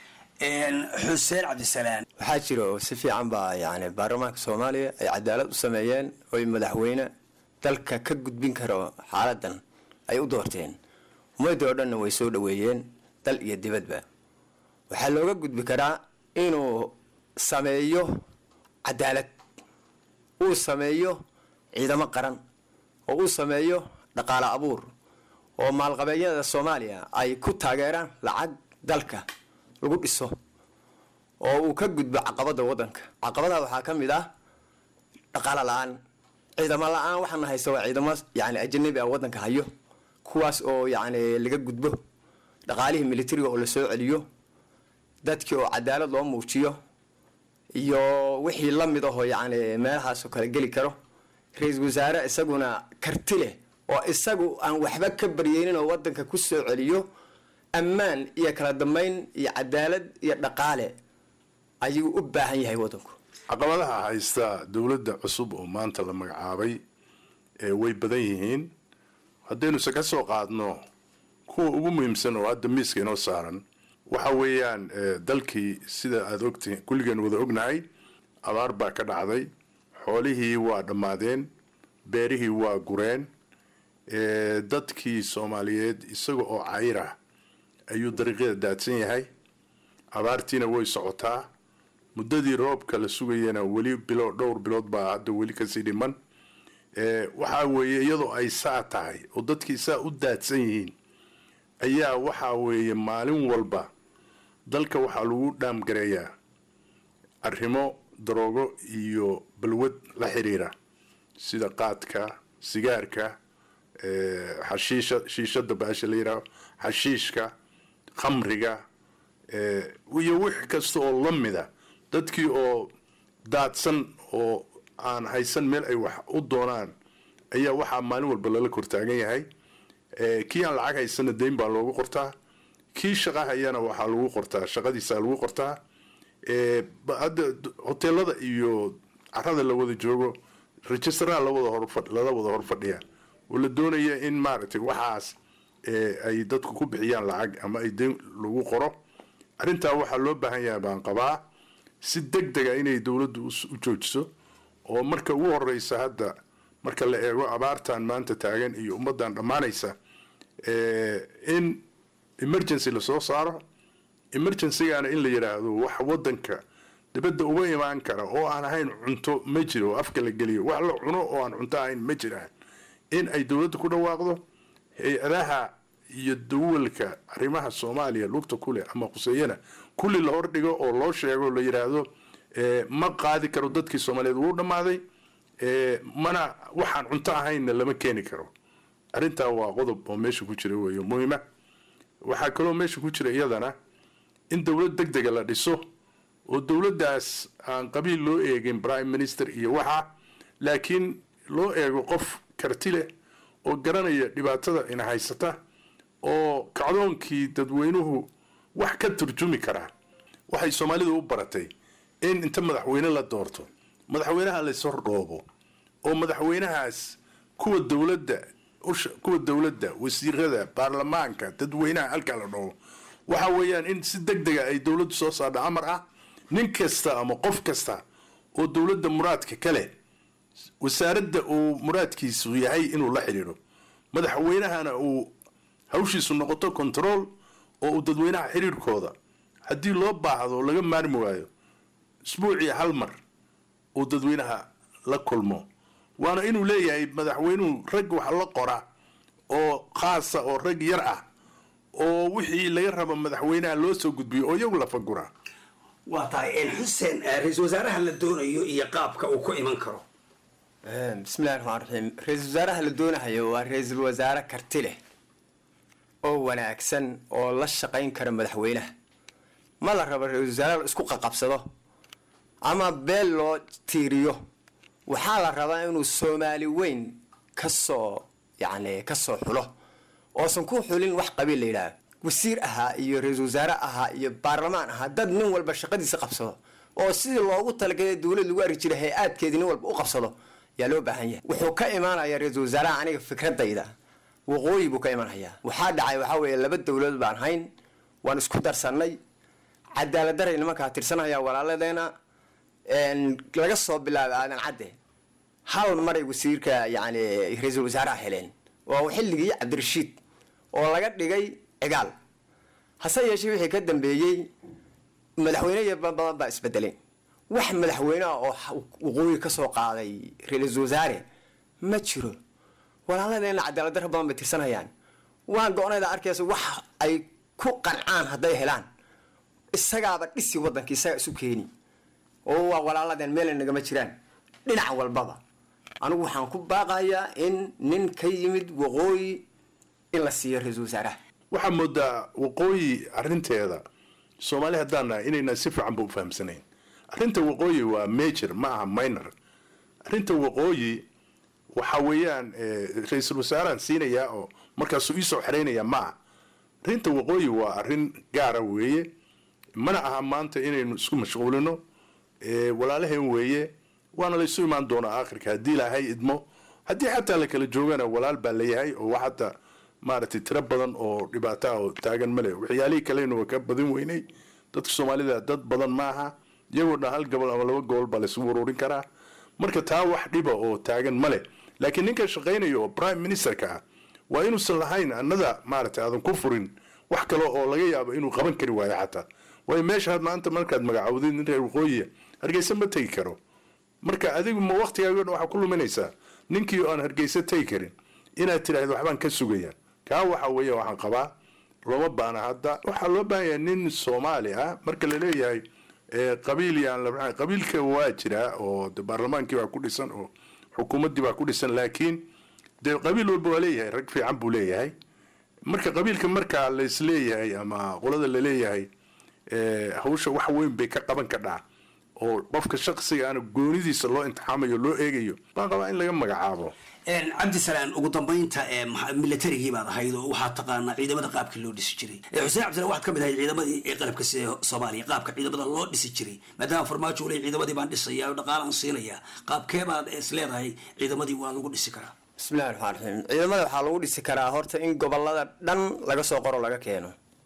xuseen cabdisalaan waxaa jira oo si fiican baa yani baarlamaanka soomaaliya ay cadaalad u sameeyeen oy madaxweyne dalka ka gudbin karo xaaladan ay u doorteen ummadii oo dhanna way soo dhoweeyeen dal iyo dibadba waxaa looga gudbi karaa inuu sameeyo cadaalad uu sameeyo ciidamo qaran oo uu sameeyo dhaqaale abuur oo maalqabeedyada soomaaliya ay ku taageeraan lacag dalka lagu dhiso oo uu ka gudbo caqabada wadanka caqabadaha waxaa ka mid ah dhaqaalo la-aan ciidamo la-aan waxaana haysta waa ciidamo yani ajanabi ah wadanka hayo kuwaas oo yani laga gudbo dhaqaalihii militariga oo lasoo celiyo dadkii oo cadaalad loo muujiyo iyo wixii la mid ahoo yani meelahaasoo kale geli karo ra-iisul wasaare isaguna karti leh oo isagu aan waxba ka baryeynin oo wadanka ku soo celiyo ammaan iyo kala dambeyn iyo cadaalad iyo dhaqaale ayuu u baahan yahay wadanku caqabadaha haysta dowladda cusub oo maanta la magacaabay ee way badan yihiin haddaynuse ka soo qaadno kuwa ugu muhiimsan oo hadda miiska inoo saaran waxa weeyaan dalkii sida aada ogtihiin kulligeen wada ognahay abaar baa ka dhacday xoolihii waa dhammaadeen beerihii waa gureen dadkii soomaaliyeed isaga oo cayr ah ayuu dariiqyada daadsan yahay abaartiina way socotaa muddadii roobka la sugayana weli bilo dhowr bilood baa hadda weli kasii dhiman waxaa weeye iyadoo ay saa tahay oo dadkii saa u daadsan yihiin ayaa waxaa weeye maalin walba dalka waxaa lagu dhaamgareeyaa arrimo daroogo iyo balwad la xiriira sida qaadka sigaarka xashiisha shiishada baasha la yidhaaho xashiishka khamriga iyo wix kasta oo la mida dadkii oo daadsan oo aan haysan meel ay wax u doonaan ayaa waxaa maalin walba lala kortaagan yahay kii aan lacag haysana deyn baa loogu qortaa kii shaqa hayana waxaa lagu qortaa shaqadiisa lagu qortaa hadda hoteelada iyo carada la wada joogo registraha lawada hor lala wada hor fadhiya oo la doonaya in maaragtay waxaas ay dadku ku bixiyaan lacag ama ay deyn lagu qoro arrintaa waxaa loo baahan yahay baan qabaa si deg dega inay dowladdu u joojiso oo marka ugu horeysa hadda marka la eego abaartan maanta taagan iyo ummadan dhammaanaysa in emergency lasoo saaro emergencygana in la yidhaahdo wax wadanka dibadda uga imaan kara oo aan ahayn cunto ma jiro oo afka la geliyo wax la cuno oo aan cunto ahayn ma jiraan in ay dowladda ku dhawaaqdo hay-adaha iyo dawalka arrimaha soomaaliya lugta kuleh ama khuseeyana kulli la hordhigo oo loo sheego la yidhaahdo ma qaadi karo dadkii soomaaliyeed wuu dhammaaday mana waxaan cunto ahaynna lama keeni karo arrintaa waa qodob oo meesha ku jira weeyo muhiima waxaa kaloo meesha ku jira iyadana in dowlad deg dega la dhiso oo dowladdaas aan qabiil loo eegin prime minister iyo waxa laakiin loo eego qof karti leh oo garanaya dhibaatada ina haysata oo kacdoonkii dadweynuhu wax ka turjumi karaa waxay soomaalidu u baratay in inta madaxweyne la doorto madaxweynaha layshordhoobo oo madaxweynahaas kuwa dowladda kuwa dowladda wasiirada baarlamaanka dadweynaha halkaa la dhoobo waxa weeyaan in si deg dega ay dowladdu soo saardha amar ah nin kasta ama qof kasta oo dowladda muraadka kale wasaaradda uu muraadkiisu yahay inuu la xidhiidho madaxweynahana uu hawshiisu noqoto control oo uu dadweynaha xiriirkooda haddii loo baahdo laga maarmi waayo isbuucii hal mar uu dadweynaha la kulmo waana inuu leeyahay madaxweynuhu rag wax la qora oo khaasa oo rag yar ah oo wixii laga rabo madaxweynaha loo soo gudbiyo oo iyagu la fagura waa tahay xuseen ra-iisul wasaaraha la doonayo iyo qaabka uu ku iman karo bismillahi raxmaan raxiim ra-iisul wasaaraha la doonahayo waa ra-iisul wasaare karti leh oo wanaagsan oo la shaqayn kara madaxweynaha ma la rabo ra-isul wasaare la isku qaqabsado ama beel loo tiiriyo waxaa la rabaa inuu soomaali weyn kasoo yacni kasoo xulo oosan ku xulin wax qabiil la yidhaaho wasiir ahaa iyo ra-iisul wasaare ahaa iyo baarlamaan ahaa dad nin walba shaqadiisa qabsado oo sidii loogu talagalay dowlad lagu arki jiray hay-aadkeedii nin walba u qabsado yaa loo baahan yahay wuxuu ka imaanayaa ra-iisul wasaaraha aniga fikradayda waqooyi buu ka imanhayaa waxaa dhacay waxaa weeye laba dowladood baan hayn waan isku darsannay cadaalad daray nimankaa tirsanaya walaaladeena laga soo bilaabay aadan cadde hal maray wasiirka yani ra-iisul wasaaraha heleen waa xilligii cabdirashiid oo laga dhigay cigaal hase yeeshee wixii ka dambeeyey madaxweyne badan baa isbedelay wax madaxweyneha oo waqooyi ka soo qaaday ra-iisul wasaare ma jiro walaaladeena cadaalad daro badan bay tirsanayaan waan go-nayda arkaysa wax ay ku qancaan hadday helaan isagaaba dhisi waddanka isaga isu keeni oo waa walaaladeen meelay nagama jiraan dhinac walbaba anigu waxaan ku baaqayaa in nin ka yimid waqooyi in la siiyo ra-iisul wasaaraha waxaa moodaa waqooyi arinteeda soomaali haddaan nahay inayna si fiican ba u fahamsanayn arrinta waqooyi waa major ma aha minor arrinta waqooyi waxa weeyaan ra-iisul wasaarahan siinayaa oo markaasuu iisoo xeraynaya ma aha arrinta waqooyi waa arrin gaara weeye mana aha maanta inaynu isku mashquulino walaalaheen weeye waana la isu imaan doonaa aakhirka haddii ilaahay idmo haddii xataa la kala joogana walaal baa layahay oo wax hadda maaragtay tiro badan oo dhibaato ah oo taagan male waxyaalihii kalena waa ka badin weynay dadka soomaalida dad badan ma aha iyagoo dhan hal gobol ama laba gobol baa laysugu ururin karaa marka taa wax dhiba oo taagan male laakiin ninka shaqaynaya oo prime ministerka ah waa inuusan lahayn annada maaragtay aadan ku furin wax kale oo laga yaabo inuu qaban kari waayo xataa waayo meesha maanta markaad magacawdid nin reer waqooyiya hargeysa ma tegi karo marka adigu ma waktigaago dhan waxaa ku luminaysaa ninkii oo aan hargeysa tegi karin inaad tidhaahdo waxbaan ka sugaya kaa waxa weeye waxaan qabaa looma baana hadda waxaa loo baahan yahay nin soomaali ah marka laleeyahay qabiil yaan la qabiilka waa jiraa oo de baarlamaankii baa ku dhisan oo xukuumaddii baa ku dhisan laakiin dee qabiil walba waa leeyahay rag fiican buu leeyahay marka qabiilka markaa laisleeyahay ama qolada laleeyahay hawsha wax weyn bay ka qaban kadhaa oo qofka shaqsiga ana goonidiisa loo imtixaamayo loo eegayo baan qabaa in laga magacaabo cabdisalaan ugu dambaynta milatarigii baad ahayd oo waxaad taqaanaa ciidamada qaabka loo dhisi jiray xuseen cabdisalaan waxaad ka mid ahayd ciidamadii ee qalabka sida soomaaliya qaabka ciidamada loo dhisi jiray maadaama farmaajo ule ciidamadii baan dhisaya oo dhaqaalaan siinaya qaabkee baad is leedahay ciidamadii waa lagu dhisi karaa bismillahi raxmaan raxiim ciidamada waxaa lagu dhisi karaa horta in gobolada dhan laga soo qoro laga keeno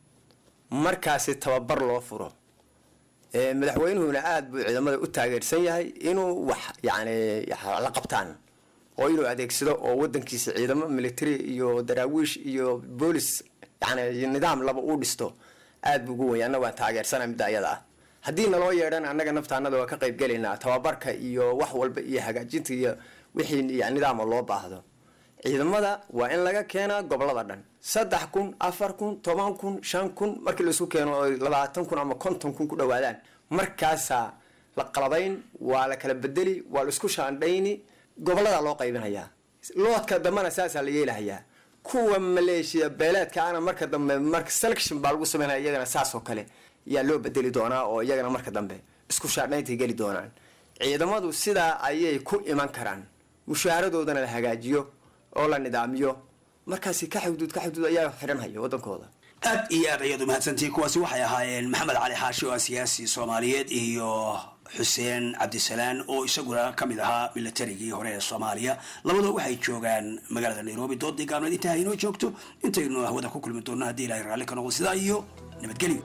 markaasi tababar loo furo madaxweynuhuna aada buu ciidamada u taageersan yahay inuu wax yani la qabtaan oo inuu adeegsado oo wadankiisa ciidamo military iyo daraawiish iyo boolis yani nidaam laba uu dhisto aad buu ugu wenya anna waan taageersana midda ayada ah haddii naloo yeedhana annaga naftaanada waa ka qayb gelaynaa tababarka iyo wax walba iyo hagaajinta iyo wixii nidaama loo baahdo ciidamada waa in laga keenaa gobolada dhan saddex kun afar kun toban kun shan kun markii laisku keeno oo labaatan kun ama konton kun ku dhawaadaan markaasaa la qalabayn waa la kala bedeli waa la isku shaandhayni gobolada loo qaybinayaa loodka dambena saasaa la yeelahayaa kuwa maleeshiya beeleedka ana marka dambe marka selection baa lagu sameynaya iyagana saas oo kale yaa loo bedeli doonaa oo iyagana marka dambe isku shaandhayntay geli doonaan ciidamadu sidaa ayay ku iman karaan mushaaharadoodana la hagaajiyo oo la nidaamiyo markaasi ka xuduud ka xuduud ayaa xidhanhaya wadankooda aad iyo aad ayaad umahadsantihiin kuwaasi waxay ahaayeen maxamed cali xaashi oo ah siyaasi soomaaliyeed iyo xuseen cabdisalaan oo isaguna ka mid ahaa milatarigii hore ee soomaaliya labadoo waxay joogaan magaalada nairobi doodii gaabneed intaa inoo joogto intaynu hawada ku kulmi doonno haddii ilahay raalli ka noqdo sidaa iyo nabadgelyo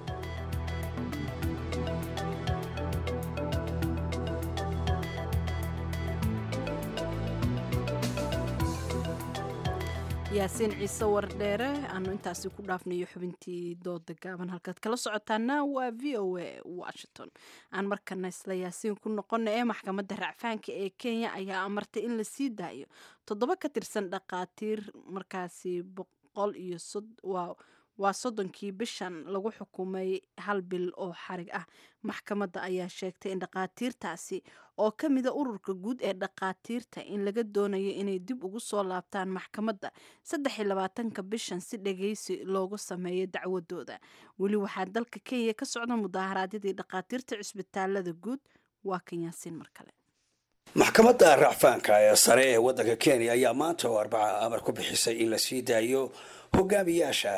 yaasiin ciise wardheere aanu intaasi ku dhaafnayo xubintii dooda gaaban halkaad kala socotaana waa v o a washington aan markana isla yaasiin ku noqona ee maxkamadda racfaanka ee kenya ayaa amartay in la sii daayo toddoba ka tirsan dhaqaatiir markaasi boqol iyo waa soddonkii bishan lagu xukumay hal bil oo xarig ah maxkamadda ayaa sheegtay in dhaqaatiirtaasi oo ka mida ururka guud ee dhaqaatiirta in laga doonayo inay dib ugu soo laabtaan maxkamadda saddex iyo labaatanka bishan si dhageysi loogu sameeyo dacwadooda weli waxaa dalka kenya ka socda mudaharaadyadii dhaqaatiirta cisbitaalada guud waa kan yaasiin mar kale maxkamadda racfaanka ee sare ee waddanka kenya ayaa maanta oo arbaca amar ku bixisay in la sii daayo hogaamiyaasha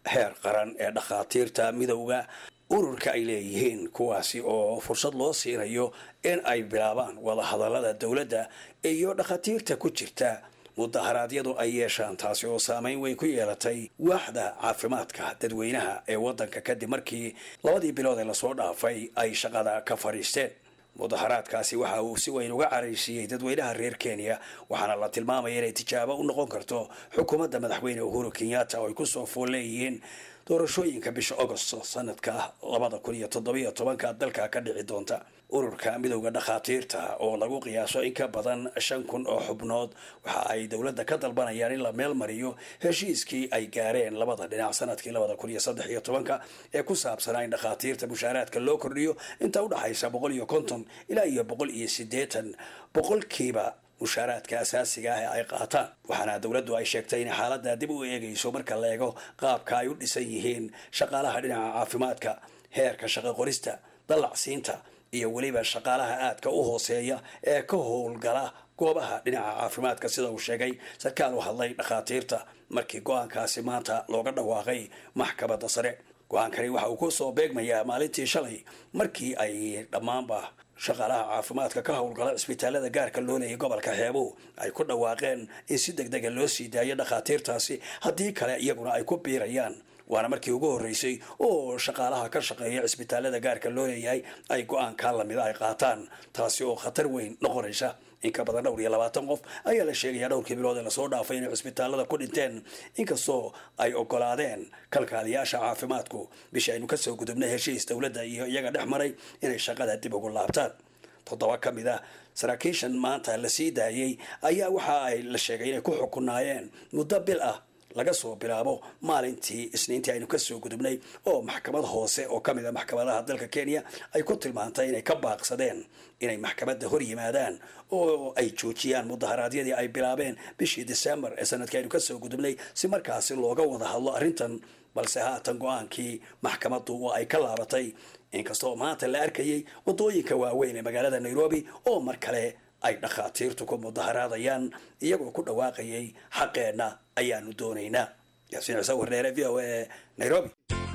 heer qaran ee dhakhaatiirta midowda ururka ay leeyihiin kuwaasi oo fursad loo siinayo in ay bilaabaan wadahadallada dowladda iyo dhakhaatiirta ku jirta mudaharaadyadu ay yeeshaan taasi oo saameyn weyn ku yeelatay waaxda caafimaadka dadweynaha ee waddanka kadib markii labadii bilood ee lasoo dhaafay ay shaqada ka fadhiisteen mudaharaadkaasi waxa uu si weyn uga caraysiiyey dadweynaha reer kenya waxaana la tilmaamaya inay tijaabo u noqon karto xukuumadda madaxweyne uhuru kenyatta oo ay kusoo fool leeyihiin doorashooyinka bisha agosto sanadka labada kun iyo toddobiyo tobanka dalka ka dhici doonta ururka midowda dhakhaatiirta oo lagu qiyaaso in ka badan shan kun oo xubnood waxa ay dowladda ka dalbanayaan in la meel mariyo heshiiskii ay gaareen labada dhinac sanadkii labada kun iyo saddex iyo tobanka ee ku saabsanaa in dhakhaatiirta mushaaraadka loo kordhiyo inta udhaxaysa boqol iyo konton ilaa iyo boqol iyo siddeetan boqolkiiba mushaaraadka asaasiga ah ee ay qaataan waxaana dowladdu ay sheegtay in xaaladda dib u eegayso marka la eego qaabka ay u dhisan yihiin shaqaalaha dhinaca caafimaadka heerka shaqo qorista dallacsiinta iyo weliba shaqaalaha aadka u hooseeya ee ka howlgala goobaha dhinaca caafimaadka sida uu sheegay sarkaal u hadlay dhakhaatiirta markii go-aankaasi maanta looga dhawaaqay maxkamadda sare go-aankani waxa uu kusoo beegmayaa maalintii shalay markii ay dhammaanba shaqaalaha caafimaadka ka howlgala cisbitaalada gaarka loo leeyay gobolka xeebuhu ay ku dhawaaqeen in si deg dega loo sii daayo dhakhaatiirtaasi haddii kale iyaguna ay ku biirayaan waana markii ugu horreysay oo shaqaalaha ka shaqeeya cisbitaalada gaarka loo leeyahay ay go-aankaa lamida ay qaataan taasi oo khatar weyn noqonaysa in ka badan dhowr iyo labaatan qof ayaa la sheegayaa dhowrkii bilood ee lasoo dhaafay inay cisbitaalada ku dhinteen inkastoo ay ogolaadeen kalkaaliyaasha caafimaadku bishii aynu kasoo gudubnay heshiis dowladda iyo iyaga dhex maray inay shaqada dib ugu laabtaan toddoba ka mid ah saraakiishan maanta la sii daayey ayaa waxa ay la sheegay inay ku xukunaayeen muddo bil ah laga soo bilaabo maalintii isniintii aynu kasoo gudubnay oo maxkamad hoose oo kamid a maxkamadaha dalka kenya ay ku tilmaantay inay ka baaqsadeen inay maxkamadda hor yimaadaan oo ay joojiyaan mudaharaadyadii ay bilaabeen bishii december ee sanadkii aynu kasoo gudubnay si markaasi looga wada hadlo arrintan balse haatan go-aankii maxkamaddu oo ay ka laabatay inkastoo maanta la arkayay wadooyinka waaweyn ee magaalada nairobi oo mar kale ay dhakhaatiirtu ku mudaharaadayaan iyagoo ku dhawaaqayay xaqeenna ayaanu doonaynaa yaasiin ciise warneere v o a nairobi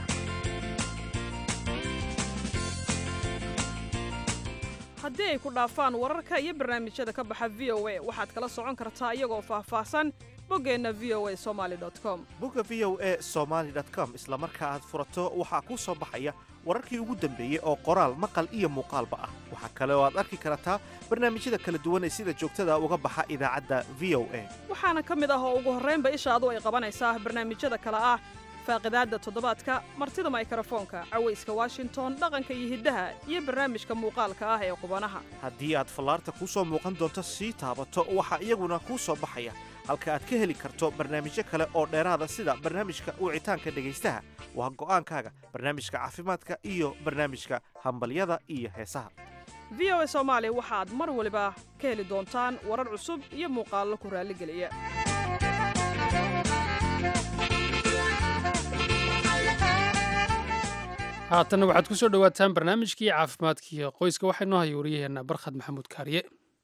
haddii ay ku dhaafaan wararka iyo barnaamijyada ka baxa v o a waxaad kala socon kartaa iyagoo faahfaahsan boggeenna v o a somaali com bogga v o a somaali com isla marka aad furato waxaa kuu soo baxaya wararkii ugu dambeeyey oo qoraal maqal iyo muuqaalba ah waxaa kale oo aad arki kartaa barnaamijyada kala duwan ee sida joogtada uga baxa idaacadda v o a waxaana ka mid ah oo ugu horraynba ishaadu ay qabanaysaa barnaamijyada kale ah faaqidaadda toddobaadka martida maykarafoonka cawayska washington dhaqanka iyo hiddaha iyo barnaamijka muuqaalka ah ee qubanaha haddii aad fallaarta kuu soo muuqan doonto sii taabato waxaa iyaguna kuu soo baxaya halka aad ka heli karto barnaamijyo kale oo dheeraada sida barnaamijka wicitaanka dhegaystaha waa go'aankaaga barnaamijka caafimaadka iyo barnaamijka hambalyada iyo heesaha v o a soomaali waxaad mar waliba ka heli doontaan warar cusub iyo muuqaallo ku raalligeliya haatanna waxaad ku soo dhowaataan barnaamijkii caafimaadkiiyo qoyska waxaa inoo haya wariyaheenna barkhad maxamuud kaariye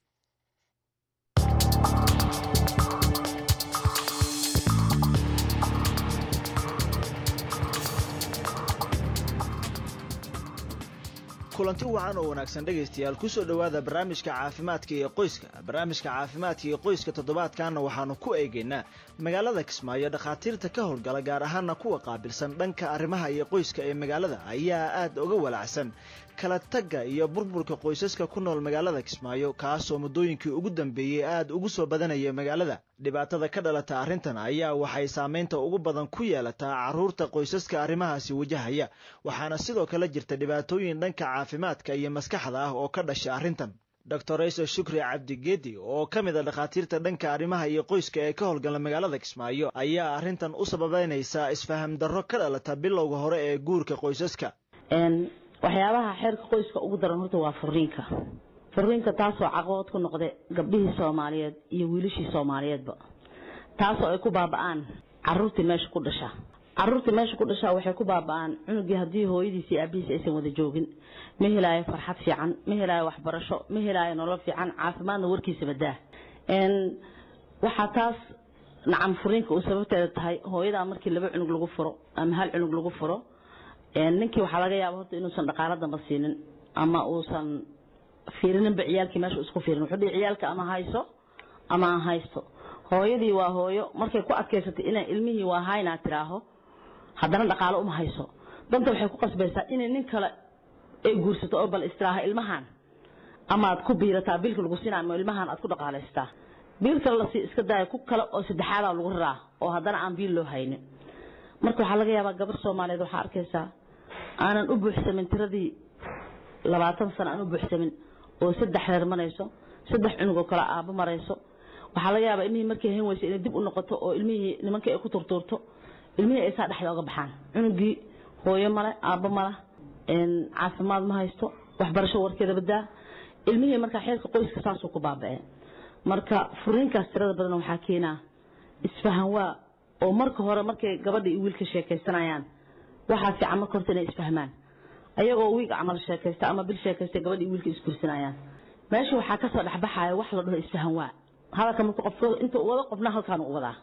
kulanti wacan oo wanaagsan dhegaystayaal ku soo dhowaada barnaamijka caafimaadka iyo qoyska barnaamijka caafimaadka iyo qoyska toddobaadkanna waxaanu ku eegaynaa magaalada kismaayo dhakhaatiirta ka howlgala gaar ahaana kuwa qaabilsan dhanka arrimaha iyo qoyska ee magaalada ayaa aad uga walacsan kala tagga iyo burburka qoysaska ku nool magaalada kismaayo kaasoo muddooyinkii ugu dambeeyey aad ugu soo badanaya magaalada dhibaatada ka dhalata arrintan ayaa waxay saamaynta ugu badan ku yeelataa carruurta qoysaska arrimahaasi wajahaya waxaana sidoo kale jirta dhibaatooyin dhanka caafimaadka iyo maskaxda ah oo ka dhasha arrintan doctor rayso shukri cabdigeedi oo ka mid a dhakhaatiirta dhanka arrimaha iyo qoyska ee ka howlgala magaalada kismaayo ayaa arrintan u sababeynaysaa isfaham darro ka dhalata bilowga hore ee guurka qoysaska waxyaabaha xeerka qoyska ugu daran horta waa furiinka furiinka taasoo caqabad ku noqda gabdhihii soomaaliyeed iyo wiilashii soomaaliyeedba taasoo ay ku baaba'aan caruurtii meesha ku dhasha caruurtii meesha ku dhashaa waxay ku baaba'aan cunugii haddii hooyadiis iyo aabihiis aysan wada joogin ma helaayo farxad fiican ma helaayo waxbarasho ma helaayo nolol fiican caafimaadna warkiisa badaa waxaa taas nacam furiinka uu sababteeda tahay hooyadaa markii laba cunug lagu furo ama hal cunug lagu furo ninkii waxaa laga yaaba horta inuusan dhaqaalo damba siinin ama uusan fiirininba ciyaalkii meesha isku fiirin wuxuu dhihi ciyaalka ama hayso ama aan haysto hooyadii waa hooyo markay ku adkaysatay inay ilmihii waa haynaa tiraaho haddana dhaqaalo uma hayso danta waxay ku qasbaysaa inay nin kale ay guursato oo bal istiraaha ilmahan amaad ku biirataa biilka lagu siinaa ama ilmahan aad ku dhaqaalaystaa biil kale lasii iska daaya ku kale oo saddexaadaa lagu raraa oo haddana aan biil loo haynin marka waxaa laga yaabaa gabar soomaaliyeed waxaa arkaysaa aanan u buuxsamin tiradii labaatan sano aan u buuxsamin oo saddex reer marayso saddex cunug oo kale aabo marayso waxaa laga yaabaa ilmihii markay hayn weysa inay dib u noqoto oo ilmihii nimankii ay ku turtuurto ilmihii ay saa dhexda oga baxaan cunugii hooyo male aabbo male caafimaad ma haysto waxbarasho warkeeda badaa ilmihii markaa xeerka qoyska saasuu ku baaba'e marka furiinkaas tirada badan waxaa keenaa isfahan waa oo marka hore markay gabadha iyo wiilka sheekaysanayaan waxaa fiican marka horta inay isfahmaan ayagoo wiig camal sheekaysta ama bil sheekaysta gabadha iyo wiilka isgursanayaan meesha waxaa kasoo dhexbaxaya wax la dhaho isfahan waa hadalka marka qof inta wada qofna halkaan u wadaa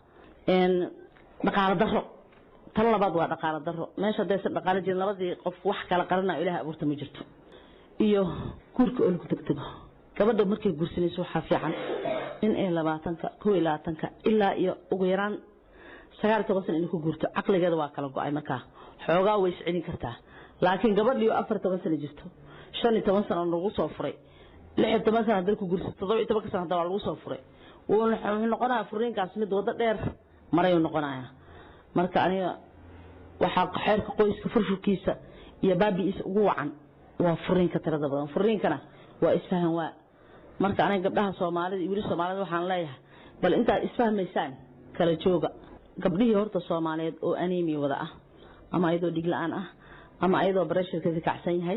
dhaqaalo daro tan labaad waa dhaqaalo daro meesha haddaysan dhaqaalo jirin labadii qof wax kala qaranayo ilaah abuurta ma jirto iyo guurka oo lagu degdego gabadha markay guursanayso waxaa fiican in ay labaatanka kow iyo labaatanka ilaa iyo ugu yaraan sagaal iyo toban sana inay ku guurto caqligeeda waa kala go-ay markaa xoogaa way iscelin kartaa laakiin gabadhii oo afar iyo toban sana jirto shan iyo toban sana lagu soo furay lix iyo toban sana hadday ku guursato toddoba iyo tobanka sana hadda waa lagu soo furay wuxuu noqonayaa furiinkaas mid waddo dheer marayuu noqonayaa marka aniga waxaa xeerka qoyska furfurkiisa iyo baabi'iisa ugu wacan waa furiinka tirada badan furiinkana waa isfahan waa marka aniga gabdhaha soomaalida iyo wili soomaalida waxaan leeyahay bal intaad isfahmaysaan kala jooga gabdhihii horta soomaaliyeed oo anemia wada ah ama ayadoo dhig la-aan ah ama ayadoo baresharkeeda kacsan yahay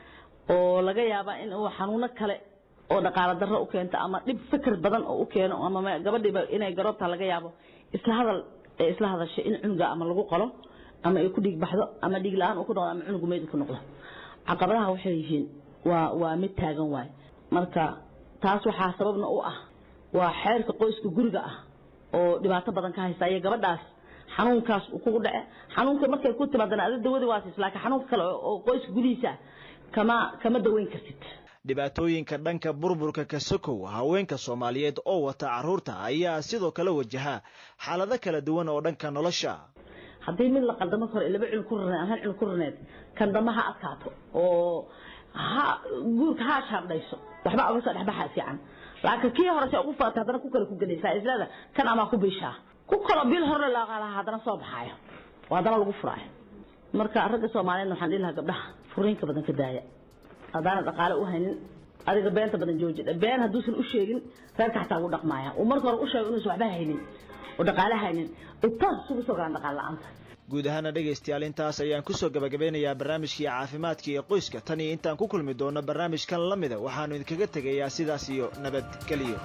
oo laga yaabaa in uu xanuuno kale oo dhaqaalo darro u keento ama dhib fikir badan oo u keeno ama gabadhiiba inay garoobta laga yaabo isla hadal ee isla hadashay in cunuga ama lagu qalo ama ay ku dhiig baxdo ama dhiig la-aan uu ku noqdo ama cunugu meyd ku noqdo caqabadaha waxay yihiin waa waa mid taagan waay marka taas waxaa sababna u ah waa xeerka qoyska guriga ah oo dhibaato badan ka haysta iyo gabadhaas xanuunkaas uu kugu dhace xanuunka markay ku timaadana ada dawadi waa siis laakiin xanuunka kale oo qoyska gudihiisa kama kama daweyn kartid dhibaatooyinka dhanka burburka ka sokow haweenka soomaaliyeed oo wata carruurta ayaa sidoo kale wajaha xaalado kala duwan oo dhanka nolosha haddii mid la qaldamo karo laba cunug ku raneed hal cunug ku raneed kan dambe ha adkaato oo ha guurka ha shaabdhayso waxba uga soo dhexbaxa fiican laakiin kii hore se ugu faatay haddana ku kale ku gadaysaa islada kan amaa ku biishaa ku kalo bil hore laaqaalaha haddana soo baxaayo oo haddana lagu furaayo marka ragga soomaaliyeed waxaan dhihi lahaa gabdhaha furiinka badan ka daaya haddaana dhaqaale u haynin adiga beenta badan jooji been hadduusan u sheegin reerka xataa ugu dhaqmaaya uu marka hore u sheego inuusan waxba haynin oo dhaqaale haynin intaas isugu soo galaan dhaqaale la-aanta guud ahaana dhegaystayaal intaas ayaan kusoo gabagabeynayaa barnaamijkii caafimaadka iyo qoyska tan iyo intaan ku kulmi doono barnaamijkan la mida waxaanu idinkaga tegayaa sidaas iyo nabadgelyo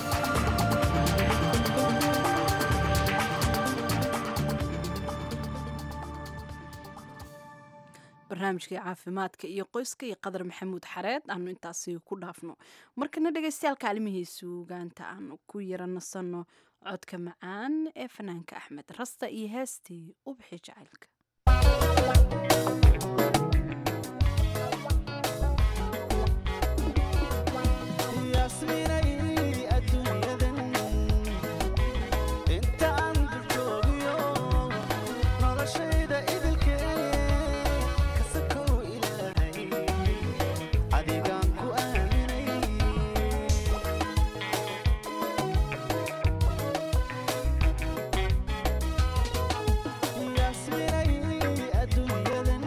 barnaamijkii caafimaadka iyo qoyska iyo qadar maxamuud xareed aanu intaasi ku dhaafno markana dhegaystayaal kaalmihii suugaanta aanu ku yara nasanno codka macaan ee fanaanka axmed rasta iyo heestii ubxi jacaylka adduunyadan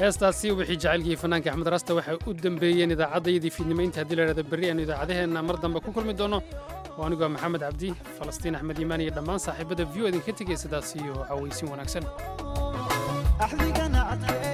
heestaasi wixii jacaylkii fanaanka axmed raasta waxay u dambeeyeen idaacaddayadii fiidnimo inta haddii la idhahda berri aanu idaacadaheenna mar dambe ku kulmi doono oo anigoo maxamed cabdi falastiin axmed iimaan iyo dhammaan saaxiibada view idinka tegaya sidaas iyo cawaysin wanaagsan